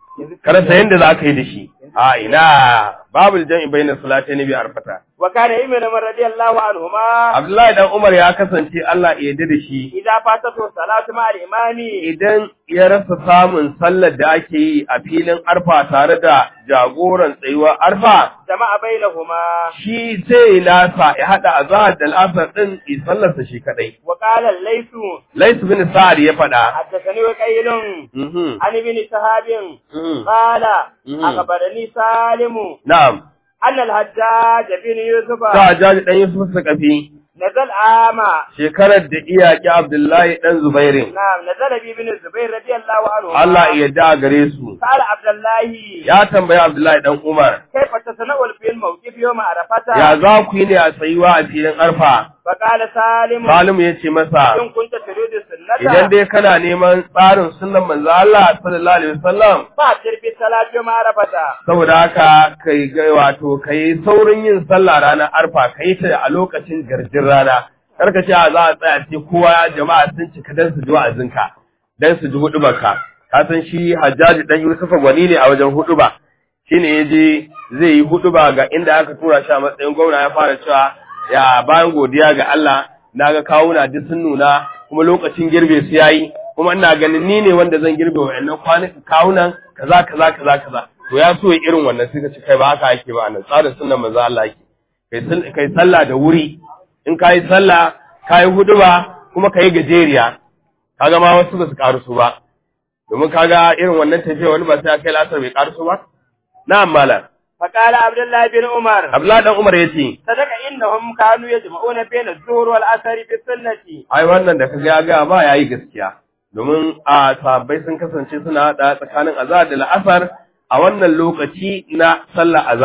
ka rasa yadda za ka yi da shi a ina babu jam'i bainas salatayn bi arfata وكان ابن عمر رضي الله عنهما Abdullahi dan Umar ya kasance Allah ya yarda da shi إذا فاتته الصلاة مع الإمام idan ya rasa samun sallar da ake yi a filin arfa tare da jagoran tsayuwar arfa جمع بينهما shi sai nasa ya hada azhar da al'asar din yi sallarsa shi kadai وقال الليث Lais bin Sa'ad ya faɗa حدثني وكيل mhm عن ابن شهاب mhm قال مم. أخبرني سالم na'am أن الحجاج بن يوسف ta jaji dan Yusuf Sakafi نزل عام shekarar da iyaki Abdullahi dan Zubairin نعم نزل بي بن الزبير رضي الله عنه Allah ya yarda gare su سأل عبد الله ya tambayi Abdullahi dan Umar كيف تتناول في الموقف يوم عرفة ya za ku yi ne a tsayuwa a filin arfa فقال سالم Salim ya ce masa إن كنت تريد السنة idan dai kana neman tsarin sunan manzo Allah sallallahu alaihi wasallam فأبشر بالصلاة يوم عرفة saboda haka kai ga wato kai saurin yin sallah ranar arfa kai ta a lokacin garjin rana karka ce a za a tsaya ce kowa jama'a sun cika dan su ji wa'azinka dan su ji hudubarka ka san shi Hajjaji dan Yusufa gwani ne a wajen huduba shine yaje zai yi huduba ga inda aka tura shi a matsayin gwamna ya fara cewa ya bayan godiya ga Allah naga kawuna duk sun nuna kuma lokacin girbe su yayi kuma ina ganin ni ne wanda zan girbe wa'annan kwanuka kawunan kaza kaza kaza kaza to ya so ya irin wannan suka ce kai ba haka ake ba nan tsarin sunnan manzo Allah yake kai sal- kai sallah da wuri in kai sallah kai huduba kuma kai gajeriya kaga ma wasu ba su karusu ba domin kaga irin wannan tafiya wani ba sai ya kai lasar bai karusu ba na'am malam فقال عبد الله بن عمر Abdullahi dan Umar yace صدق إنهم كانوا يجمعون بين الظهر والعصر في السنة ai wannan da kaga ya ga ba yayi gaskiya domin a sahabbai sun kasance suna hada tsakanin azhar da la'asar a wannan lokaci na sallar azhar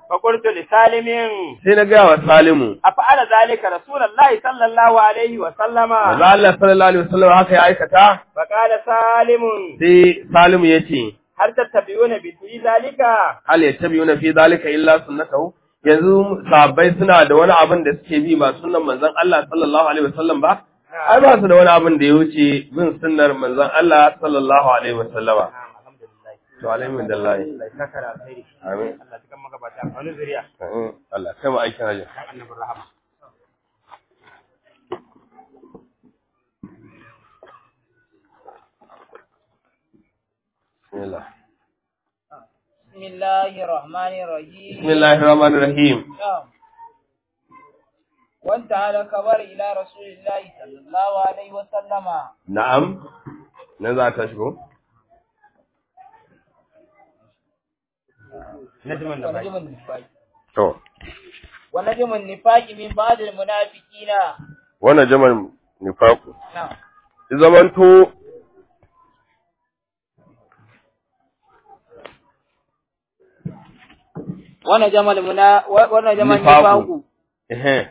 فقلت لسالم sai na gaya wa Salimu أفعل ذلك رسول الله صلى الله عليه وسلم manzo Allah sallallahu alaihi wasallam haka ya aikata فقال سالم sai Salimu yace هل تتبعون في ذلك hal yattabi'una fi zalika illa sunnatahu yanzu sahabbai suna da wani abin da suke bi ba sunnan manzon Allah sallallahu alaihi wasallam ba ai ba su da wani abin da ya wuce bin sunnar manzon Allah sallallahu alaihi wasallama الحمد لله to alhamdulillah الله يسكر على خير amin الله تكون مغباتا wani zuriya amin Allah kai mu aikin hajji dan annabi rahama bismillah بسم الله الرحمن الرحيم bismillahir rahmanir rahim نعم وانتهى الخبر إلى رسول الله صلى الله عليه وسلم na'am nan za ta shigo najman da bai ونجم النفاق to ونجم النفاق من بعض المنافقين wannan jamal nifaku نعم zamanto ونجم المنا ونجم نفاق. النفاق ehe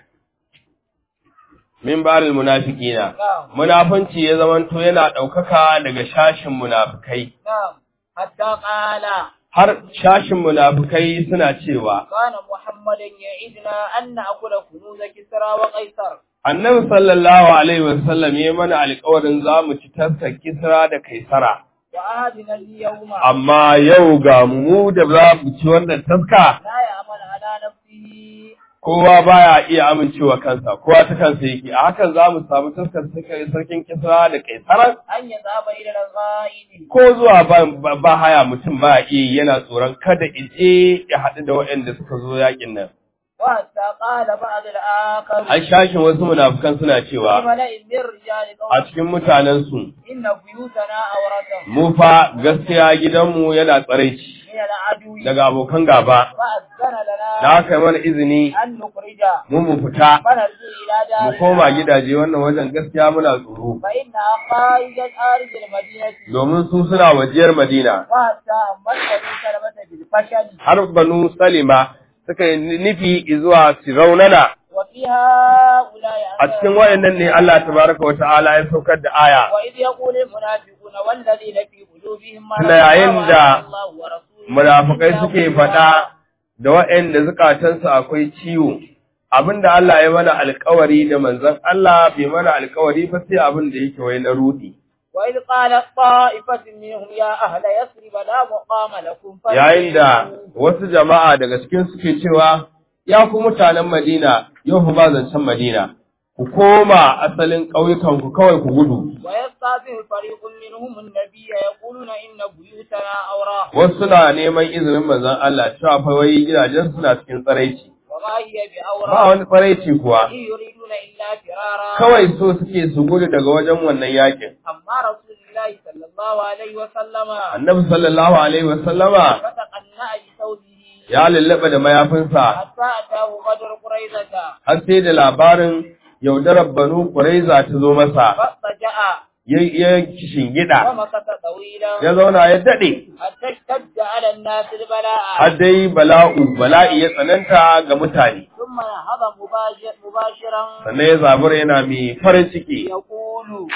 min baril munafiqina نعم munafunci ya zamanto yana ɗaukaka daga shashin munafukai نعم حتى قال har shashin munafukai suna cewa كان محمد يعدنا أن نأكل كنوز كسرى وقيصر annabi sallallahu alaihi wasallam ya mana alƙawarin za mu ci taskar kisra da kaisara وعهدنا اليوم amma yau ga mu da za mu ci wannan taska لا يأمن على نفسه kowa baya iya amincewa kansa kowa ta kansa yake a hakan za mu samu taskar suka- sarkin kisra da kaisaran أن يذهب إلى الغائب ko zuwa ba, ba, ba haya mutum ba iya yana tsoron kada ije ya haɗu da waɗanda suka zo yakin nan وحتى قال بعض الآخر an shashin wasu munafukan suna في cewa ملأ من رجال a قوم cikin mutanensu إن بيوتنا عورة mu fa gaskiya gidanmu yana tsaraici من العدو daga abokan gaba فأذن da لنا aka yi mana izini أن نخرج mu mu fita فنرجع إلى mu دارنا koma gidaje wannan wajen gaskiya muna tsoro فإنها خارج خارج المدينة domin su suna wajiyar Madina وحتى أمت بني سلمة بالفشل har banu Salima suka yi nufi zuwa su raunana وفي هؤلاء a cikin wayannan ne Allah tabaraka wa ta'ala ya saukar da aya وإذ يقول المنافقون والذين في قلوبهم مرض Tuna yayin da الله ورسوله munafukai suke faɗa da waɗanda zukatansu akwai ciwo abinda Allah ya mana alkawari da manzon Allah bai mana alkawari ba sai abin da yake wai na rudi وإذ قالت طائفة منهم يا أهل يثرب لا مقام لكم yayin da wasu jama'a daga cikin suke cewa ya ku mutanen Madina yau fa ba zancen Madina ku koma asalin ƙauyukan ku kawai ku gudu ويستعذن فريق منهم النبي يقولون إن بيوتنا أوراق wasu suna neman izinin manzon Allah cewa fa wai gidajen suna cikin tsaraici وما هي ba بأوراق wani tsaraici kuwa إن يريدون إلا فرارا kawai so suke su gudu daga wajen wannan yakin أما رسول الله صلى الله عليه وسلم annabi sallallahu alaihi wasallama فتقنع بثوبه ya lullaba da mayafinsa حتى أتاه غدر قريظة har sai da labarin yaudarar banu Quraiza ta zo masa فاضطجع ya ya shingida ومكث طويلا ya zauna ya dade حتى اشتد على الناس البلاء har dai bala'u bala'i ya tsananta ga mutane ثم نهض مباشر مباشرا sannan ya zabura yana mai farin ciki يقول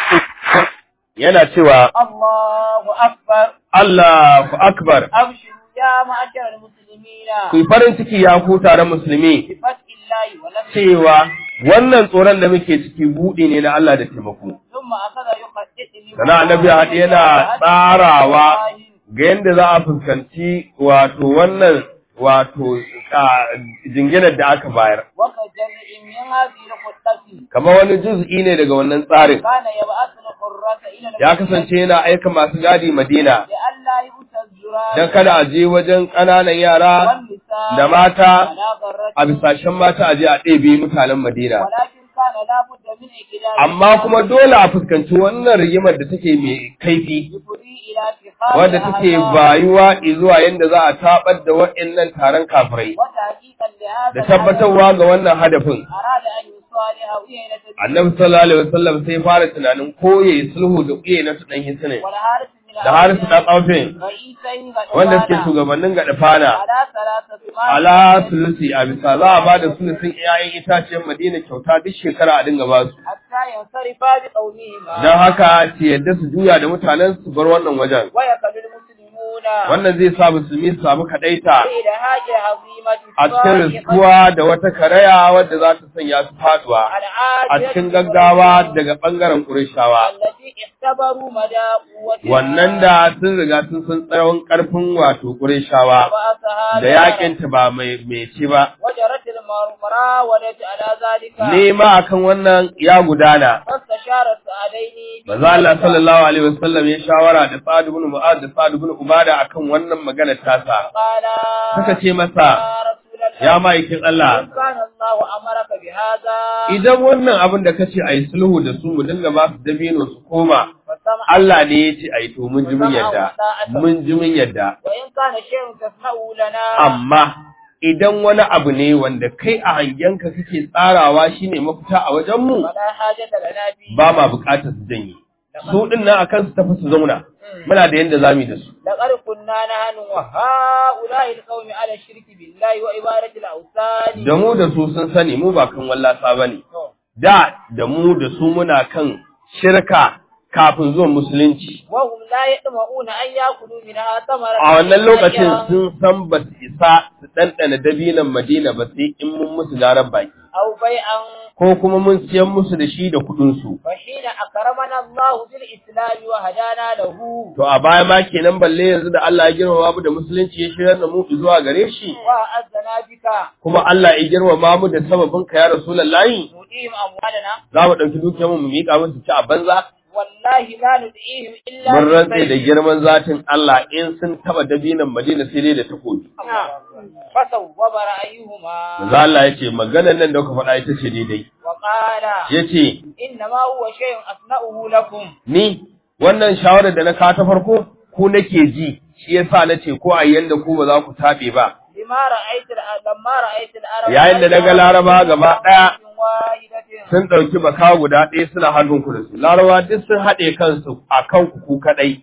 yana cewa الله أكبر Allahu akbar أبشروا يا معشر المسلمين ku yi farin ciki ya ku taron musulmi بفتح الله ونفسه cewa wannan tsoron da muke ciki buɗe ne na Allah da taimako ثم أخذ يخطئني sana annabi haɗe yana tsarawa ga yadda za a fuskanci wato wannan wato a, jinginar da aka bayar وكجمع من هذه الخطة kamar wani juz'i ne daga wannan tsarin كان يبعث القرة إلى ya kasance yana aika masu gadi madina لئلا يؤتى الزرار don kada a je wajen ƙananan yara والنساء da mata على ضرة a bisashen mata a je a ɗebe mutanen madina ولكن كان لابد من إكدار amma kuma dole a fuskanci wannan rigimar da take mai kaifi يفضي إلى اتخاذ wadda take الأهداف bayuwa zuwa yadda za a tabar da waɗannan taron kafirai وتحقيقا لهذا da tabbatarwa ga wannan hadafin أراد أن يصالح وينة annabi sallallahu alaihi wasallam sai fara tunanin ko yayi sulhu da kuye na dan hisne والحارث بن da harisu ɗan aufin رئيسي wanda suke shugabannin gaɗa fana على ثلاثة ala sulusi a bisa za a ba da sulusin iyayen itaciyar madina kyauta duk shekara a dinga ba su حتى ينصرفا بقومهما don haka su yadda su juya da mutanen su bar wannan wajen ويكل المسلمون wannan zai sa musulmi su samu kaɗaita إلى هاجة عظيمة a cikin riskuwa da wata karaya wadda za ta sanya su faduwa a cikin gaggawa daga ɓangaren ƙurishawa التي اختبروا مدى قوتها wannan da sun riga sun san tsawon ƙarfin wato ƙurishawa وبعثها da yakinta ba mai mai ci ba وجرت المراودة على ذلك nema akan wannan ya gudana فاستشار السعدين Maza Allah sallallahu alaihi wasallam ya shawara da Sa'ad ibn Mu'adh da Sa'ad ibn Ubada akan wannan magana tasa. قال Suka ce masa, يا رسول الله ya ma'aikin Allah, إن كان الله أمرك بهذا idan wannan abin da kace ayi sulhu da su mu dinga ba su dabino su koma, فسمع Allah ne ya ce ayi to mun ji mun yadda, mun ji mun yadda. وإن كان شيء تسمعه لنا Amma idan wani abu ne wanda kai a hangenka kake tsarawa shine mafita a wajen mu, فلا حاجة لنا فيه ba ma bukatar su janye. Su din nan akan su tafi su zauna. Muna da yanda zamu yi da su. لقد كنا نحن وهؤلاء القوم على الشرك بالله وعبادة الأوثان Da mu da su sun sani mu ba kan wallasa bane. Da da mu da su muna kan shirka kafin zuwan musulunci. وهم لا يطمعون أن يأكلوا منها ثمرة A wannan lokacin sun san ba su isa su ɗanɗana dabinan Madina ba sai in mun musu larar baki. أو بيعا Ko kuma mun siyan musu da shi da kuɗinsu. فحين أكرمنا الله بالإسلام وهدانا له To a baya ma kenan balle yanzu da Allah ya girmama mu da musulunci ya shirar da mu zuwa gare shi. وأعزنا بك Kuma Allah ya girmama mu da sababin ka ya Rasulullahi. نؤتيهم أموالنا Za mu ɗauki dukiyarmu mu miƙa musu ci a banza. والله لا ندعيهم إلا Mun rantse da بالسيف. girman zatin Allah in sun taba dabinan Madina sai dai da takobi. فصوب رأيهما Manzo Allah ya ce maganar nan da kuka faɗa ita ce daidai. وقال Ya ce إنما هو شيء أصنعه لكم ni wannan shawarar da na kawo ta farko ku nake ji shi yasa na ce ko a yanda ku ba za ku taɓe ba. لما رأيت الع- لما رأيت العرب Yayin da na ga Laraba gaba ɗaya واحدة sun ɗauki baka guda ɗaya suna hannun ku da su. Larabawa duk sun haɗe kansu a kan ku ku kaɗai.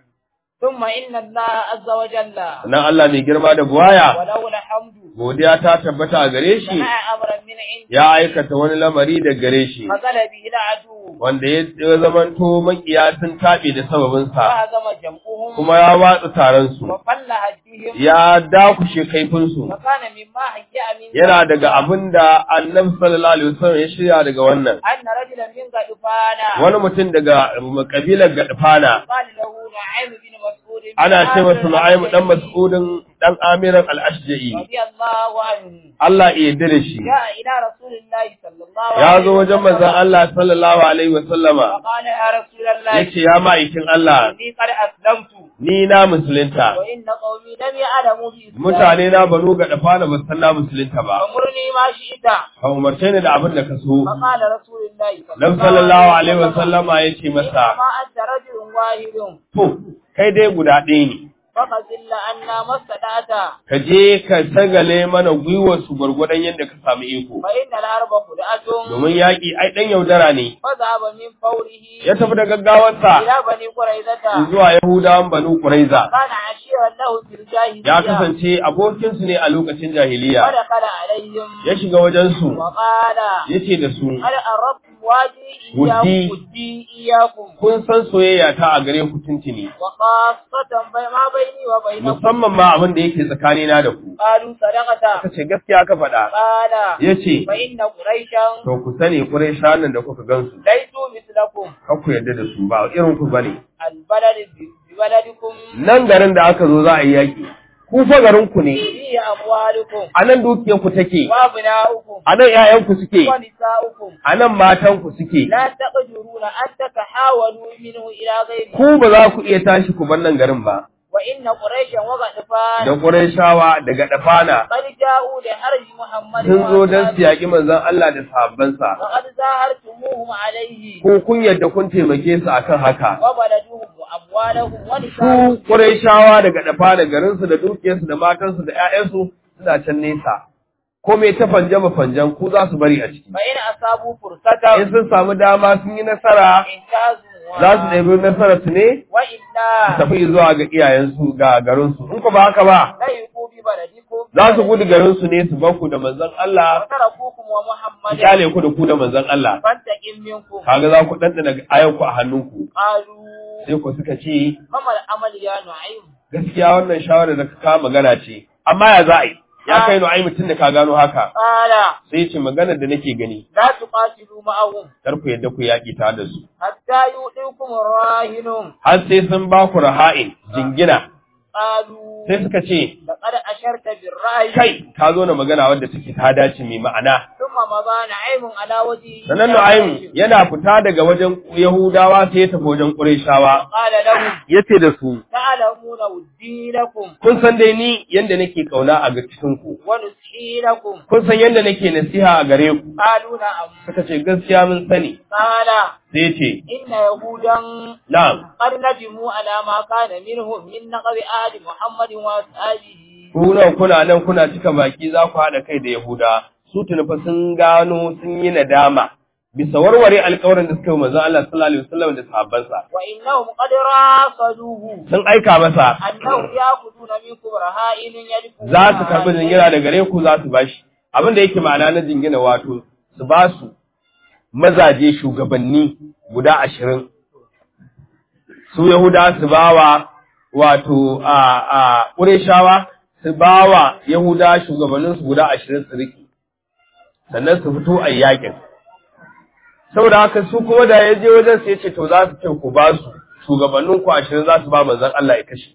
ثم إن الله عز وجل Sannan Allah mai girma da buwaya وله الحمد godiya ta tabbata a gare shi صنع أمرا من عنده ya aikata wani lamari da gare shi. فزل به العدو wanda ya ya zamanto makiya sun taɓe da sababinsa فهزم جمعهم kuma ya watsa taronsu وفل هديهم ya dakushe kaifinsu وكان مما هيأ من yana daga abin da annabi sallallahu alaihi wasallam ya shirya daga wannan أن رجلا من غدفانا wani mutum daga kabilar gadfana قال له نعيم بن مسعود بن ana ce masa عامر Nu'aym dan الأشجعي Mas'udin dan Amiran al-Ashja'i رضي الله عنه Allah ya yarda da shi جاء إلى رسول الله صلى الله ya عليه zo wajen manzon Allah sallallahu alaihi wasallama فقال يا رسول الله yace ya ma'aikin Allah إني قد أسلمت ni na musulunta وإن قومي لم يعلموا بإسلامي mutane na banu gadfana ba san na musulunta ba فمرني ما شئت ka umarce ni da abin da ka so فقال رسول الله Dan sallallahu alaihi wasallama ya ce masa, إنما أنت رجل واحد To, kai dai guda ɗaya ne, فقتل أنا ما استطعت ka je ka sagale mana gwiwarsu gwargwadon yadda ka samu iko. فإن الحرب خدعة Domin yaƙi ai ɗan yaudara ne, فذهب من فوره ya tafi da gaggawarsa إلى بني قريظة zuwa Yahudawan Banu Kuraiza. كان عشيرا له في الجاهلية Ya kasance abokinsu ne a lokacin jahiliya, ودخل عليهم ya shiga wajensu, وقال ya ce da su, هل أردتم واجي ودي. إياكم ودي إياكم Kun san soyayya ta a gare ku tuntuni, وخاصة بي- ما بيني وبينكم musamman ma abin da yake tsakanina da ku. قالوا صدقة Ka ce gaskiya ka faɗa, قال ya ce, فإن قريشا To ku sani Qurayshawan nan da kuka gansu ليسوا مثلكم kar ku yarda da su ba irin ku bane البلد ب- ببلدكم nan garin da aka zo za a yi yaki ku fa garin ku ne فيه أموالكم a nan dukiyar ku take وأبناؤكم a nan ƴaƴan ku suke ونساؤكم a nan matan ku suke لا تقدرون أن تتحاولوا منه إلى غيره ku ba za ku iya tashi ku bar nan garin ba وإن قريشا da وغطفان Qurayshawa daga dafana قد جاءوا لحرج محمد sun zo don su وأصحابه yaƙi manzon Allah da sahabbansa وقد زاهرتموهم عليه ko kun yadda kun taimake su akan haka وبلدهم وأموالهم su ونساءهم Qurayshawa daga dafana garinsu da dukiyarsu da matansu da ƴaƴansu suna can nesa ko me ta fanjama fanjan ku za su bari a ciki فإن أصابوا فرصة in sun samu dama sun yi nasara انتهزوا za su ɗebi nasarar su ne su وإلا tafi zuwa ga iyayensu ga garinsu in ku ba haka ba ليقوا ببلدكم za su gudu garinsu ne su baku da manzon Allah وتركوكم su ومحمدا kyale ku da ku da manzon Allah فانتقم منكم kaga za ku ɗanɗana ayanku a hannunku قالوا sai ku suka ce فما العمل يا نعيم gaskiya wannan shawarar da ka kawo magana ce amma ya za a yi ya kai nu'ai mutum da ka gano haka قال sai ce maganar da nake gani لا تقاتلوا معهم kar ku yadda ku yaƙi tare da su حتى يؤتيكم الراهن har sai sun ba ku raha'in jingina قالوا sai suka ce لقد أشرت بالرأي kai ka zo na magana wadda take ta dace mai ma'ana ثم مضى نعيم على وجهه sannan nu'aim yana fita daga wajen yahudawa sai ya tafi wajen ƙurayshawa قال لهم yace da su تعلمون ودي لكم kun san dai ni yanda nake kauna a ga cikin ku ونسحي لكم kun san yanda nake nasiha a gare ku قالوا نعم suka ce gaskiya mun sani قال sai ce إن يهودا na'am قد ندموا على ما كان منهم من نقض آل محمد وأصحابه ku nan kuna nan kuna cika baki za ku haɗa kai da yahuda su tuni fa sun gano sun yi nadama bisa warware alƙawarin da suka yi manzon Allah sallallahu alaihi wasallam da sahabbansa وإنهم قد راصدوه sun aika masa أنهم يأخذون منكم رهائن يدفعون za su karɓi jingina da gare ku za su bashi abin da yake ma'ana na jingina wato su ba su mazaje shugabanni guda ashirin su yahuda su bawa wato a a ƙureshawa su bawa yahuda shugabannin su guda ashirin su riki sannan su fito a yakin saboda haka su kuma da ya je wajen su ya ce to za su ce ku ba su shugabannin ku ashirin za su ba manzon Allah ya kashe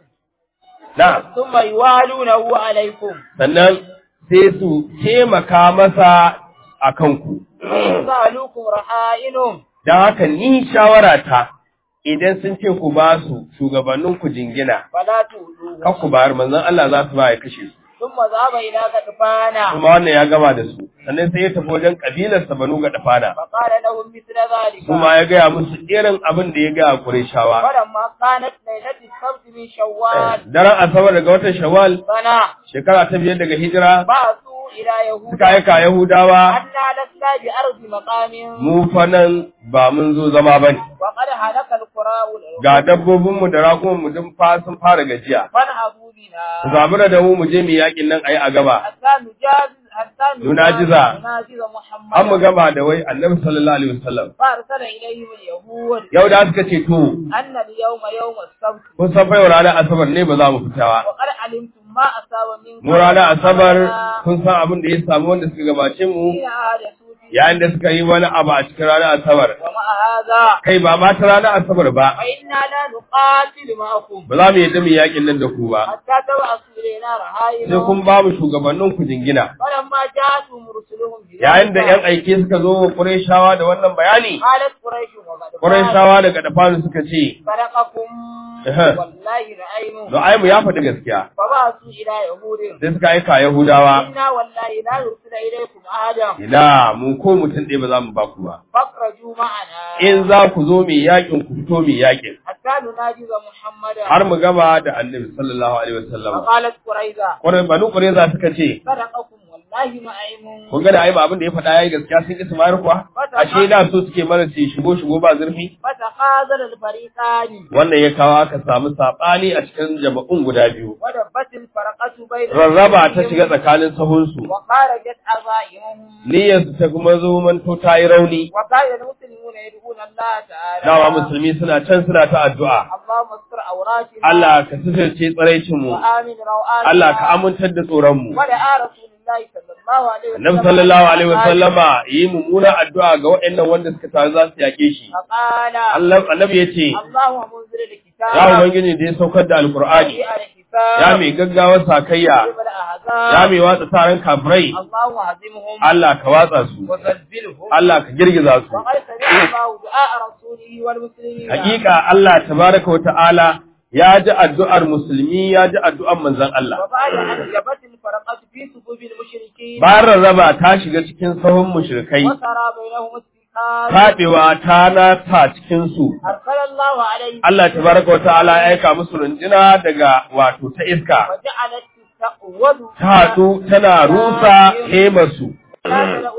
na'am ثم يوالونه عليكم sannan sai su taimaka masa a kanku. سألوكم رهائنهم Don haka ni shawarata idan sun ce ku ba su shugabanninku jingina, فلا تؤذوه kan ku bayar manzon Allah za su ba ya kashe su. ثم ذهب إلى غطفان Kuma wannan ya gama da su, sannan sai ya tafi wajen ƙabilarsa Banu Gaɗafana. فقال لهم مثل ذلك Kuma ya gaya musu irin abin da ya gaya Qurayshawa. فلما كانت ليلة السبت من شوال Daren Asabar daga watan Shawwal, سنة shekara ta biyar daga hijira, بعثوا إلى يهود suka aika Yahudawa, أنا لسنا بأرض مقام mu fa nan ba mun zo zama ba ne. وقد هلك القراء Ga dabbobinmu da raƙumanmu duk fa sun fara gajiya. فانهبوا Ku بنا zabura da mu mu je mu yakin nan ayi a gaba. حتى نجاز حتى نناجز. نناجز محمد An mu gama da wai Annabi sallallahu alaihi wasallam. فأرسل إليهم اليهود Yau da suka ce to أن اليوم يوم السبت kun san fa yau ranar Asabar ne ba za mu fita ba. وقد علمتم ما أصاب منكم Mu ranar Asabar kun san abin da ya samu wanda suka gabace mu في أحدثوا في yayin da suka yi wani abu a cikin ranar Asabar. ومع هذا Kai ba ma ta ranar Asabar ba. فإنا لا نقاتل معكم Ba za mu yadda mu yakin nan da ku ba. حتى تبعثوا إلينا Sai رهائن kun ba mu shugabannin ku jingina. فلما جاءتهم رسلهم Yayin da ‘yan aike suka zo wa Qurayshawa da wannan bayani, قالت قريش وغدفان Qurayshawa daga dafanu suka ce, صدقكم أها. والله رأينا Nu'aimu ya faɗi gaskiya. فبعثوا إلى يهود Sai suka aika Yahudawa, إنا والله لا نرسل إليكم أحدا ina mu ko mutum ɗaya ba za mu ba ku ba. فاخرجوا معنا In za ku zo mai yakin ku fito mai yakin. حتى نناجز محمدا Har mu gama da Annabi sallallahu alaihi wasallam. فقالت قريظة Kwarai banu Qurayza suka ce, صدقكم والله نعيم kun ga da ai ba abin da ya faɗa yayi gaskiya sun ki su mayar kuwa? Ashe da so suke mana su shigo shigo ba zurfi. فتخاذل الفريقان Wannan ya kawo aka samu saɓani a cikin jama'un guda biyu. ودبت الفرقة بين Rarraba ta shiga tsakanin sahunsu. وخرجت عزائمهم Niyyarsu ta kuma zo manto ta yi rauni. وكان المسلمون يدعون الله تعالى Dawa musulmi suna can suna ta addu'a. اللهم استر عوراتنا Allah ka sisirce tsiraicinmu. وآمن روآتنا Allah ka amintar da tsoronmu. ودعا رسول الله صلى الله عليه وسلم Annabi sallallahu alaihi wasallama yi mummuna addu'a ga waɗannan wanda suka taru za su yake shi. فقال Allah annabi ya ce, اللهم منزل الكتاب Ya Ubangiji da ya saukar da Alƙur'ani, وجيء الحساب ya mai gaggawar sakayya, وجيب الأحزاب ya mai watsa taron kafirai, اللهم هزمهم Allah ka watsa su, وزلزلهم Allah ka girgiza su. وقد سمع الله دعاء رسوله والمسلمين Hakika Allah tabaraka wa ta'ala ya ji addu'ar musulmi ya ji addu'ar manzon Allah. وبعد أن جبت الفرقة في صفوف المشركين Bayan rarraba ta shiga cikin sahun mushrikai, وسرى بينهم السكان taɓewa ta nata cikinsu. أرسل الله عليهم Allah tabaraka wa ta'ala ya aika musu runjina daga wato ta iska. وجعلت تستقوذ Ta haɗu tana rusa hemarsu. لا تلأ لهم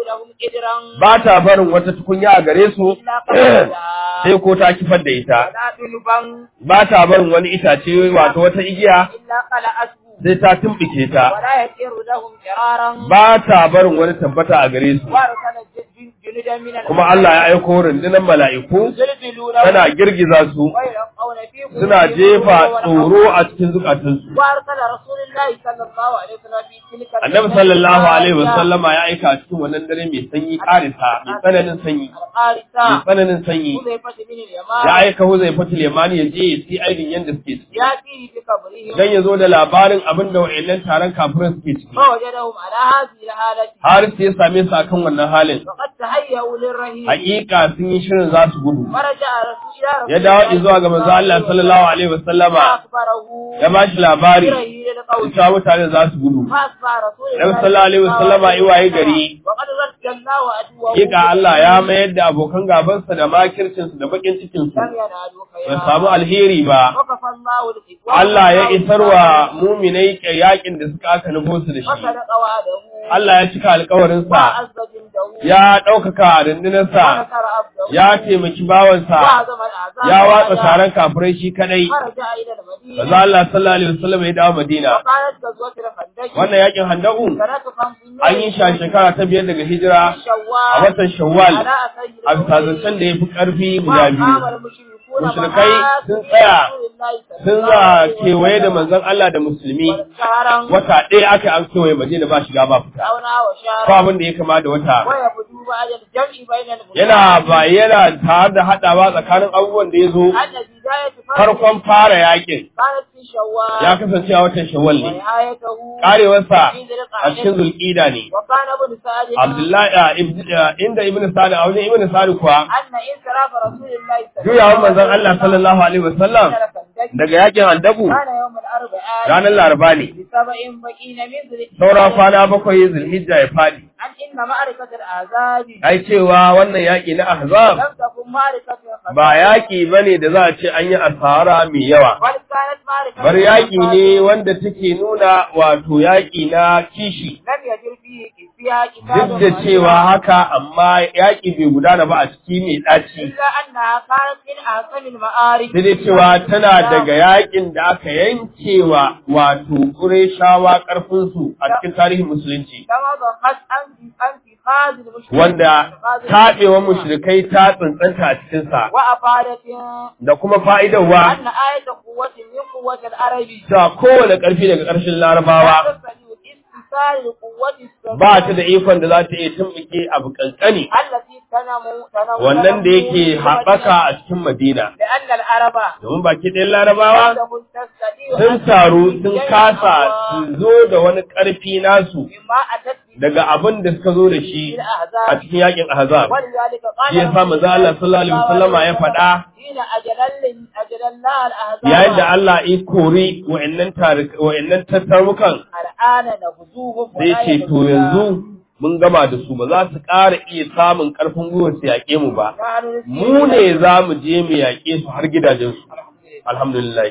قدرا ba ta barin wata tukunya a gare su إلا قبلها sai ko ta kifar da ita ولا دنبا ba ta barin wani itace wato wata igiya إلا قلعته sai ta tumbike ta ولا يسير لهم فرارا ba ta barin wani tabbata a gare su وارسل ج- جنودا من kuma Allah ya aiko rundunar mala'iku يزلزلونهم tana girgiza su ويلقون في قلوبهم suna jefa الرعب tsoro a cikin zukatansu وارسل رسول الله صلى الله عليه وسلم في تلك annabi sallallahu alaihi wasallama ya aika a cikin wannan dare mai sanyi karisa mai tsananin sanyi mai القارثة tsananin sanyi حذيفة بن ya اليمان aika huzai fatul yamani ya je ya si aidin yanda suke ciki يأتيه بقبرهم dan ya zo da labarin abin da wa'annan taron kafiran suke ciki فوجدهم على هذه الحالة har sai ya same su akan wannan halin وقد تهيأوا للرهيب hakika sun yi shirin za su gudu فرجع رسول إلى رسول ya dawo zuwa ga manzo Allah sallallahu alaihi wasallama فأخبره ya ba shi labari برهيب القول cewa mutane za su gudu فأصبح رسول Nabi sallallahu alaihi wasallama yi waye gari وقد رد الله عدوه hakika Allah ya mayar da abokan gabansa da makircinsu da bakin cikinsu لم ينالوا ba خيرا samu alheri ba وكفى الله الإخوان Allah ya isarwa muminai yakin da suka aka nufo su da shi وصدق وعده Allah ya cika alkawarinsa وعز جنده ya ɗaukaka rundunarsa ونصر عبده ya taimaki bawansa وعظم الأعزاب ya watsa والأعداء. taron kafirai shi kadai فرجع إلى المدينة Maza Allah sallallahu alaihi wasallam ya dawo Madina وقالت غزوة الخندق wannan yakin Handaku سنة خمسين an yi shi a shekara ta biyar daga hijira a شوال watan Shawwal على أسير a bisa zancen da ya fi ƙarfi guda biyu وقام المشركون Mushrikai معاذ sun بن tsaya, رسول الله صلى sun الله za عليه kewaye da وسلم manzon Allah da musulmi شهرا wata ɗaya aka yi an kewaye Madina ba shiga ba fita دعونا ba وشهرا abin da ya kama da wata ويبدو بعد الجمع بين المسلمين yana bayyana tare da haɗawa tsakanin abubuwan da ya zo أن بداية فرق farkon fara yakin كانت في شوال ya kasance a watan shawwal ne ونهايته karewarsa في ذي a cikin القعدة zulƙida ne وكان ابن سعد abdullahi a ibn- a inda ibn sa'd a wajen ibn sa'd kuwa أن انصراف رسول الله صلى الله juyawan manzon Allah sallallahu alaihi wasallam عليه وسلم daga yakin andabu كان يوم الأربعاء ranar laraba ne بسبع بقين من ذي saura kwana bakwai zulhijja ya fadi عن إن معركة الأعزاب ai cewa wannan yaki na ahzab لم تكن معركة الخزرج ba yaki bane da za a ce an yi asara mai yawa بل كانت معركة bar yaki الأنصار ne wanda take nuna wato yaki na kishi لم يجر فيه فيها قتال duk da cewa haka amma yaki bai gudana ba a ciki mai ɗaci إلا أنها كانت من أحسن المعارك sai dai cewa tana daga yakin da aka yankewa wato Qurayshawa ƙarfinsu a cikin tarihin musulunci كما ضخت أنت أنت خاذ المشركين wanda taɓewar mushrikai ta tsantsanta a cikinsa وأفادت da kuma fa'idarwa أن آية قوة من قوة العرب ta kowane ƙarfi daga ƙarshen larabawa لا تستطيع استثار القوة السبيعية ba ta da ikon da za ta iya tumɓuke abu ƙanƙani التي تنمو تنمو wannan da yake تنمو haɓaka a cikin Madina لأن العرب domin baki ɗayan larabawa لم تستطيع sun أن taru تنمو sun شيئاً kasa أقوى su zo da wani ƙarfi nasu مما أتت به daga abin da suka zo da shi a الأحزاب cikin yakin ahzab ولذلك قال shi yasa manzo Allah sallallahu alaihi wasallama ya faɗa حين أجل أجل الله الأحزاب yayin da Allah ya kori wa'annan tarik wa'annan tattarukan الآن نبذوهم sai ce to yanzu mun gama da su ba za su ƙara iya samun ƙarfin gwiwa su yaƙe mu ba mu ne za mu je mu yaƙe su har gidajensu alhamdulillah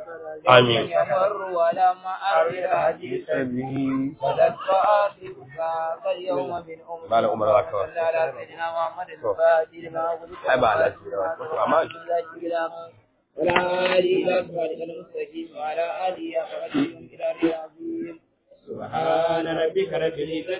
amin يمر ولم أرد حديثا ولد فآخذك فاليوم من أمر Malam Umar za ka wa. صلى على سيدنا محمد الفاتح لما أغلق Ai ba alaji da wasu amma ولا آله إلى صراطك المستقيم وعلى آله أخرجهم إلى العظيم سبحان ربك رب العزة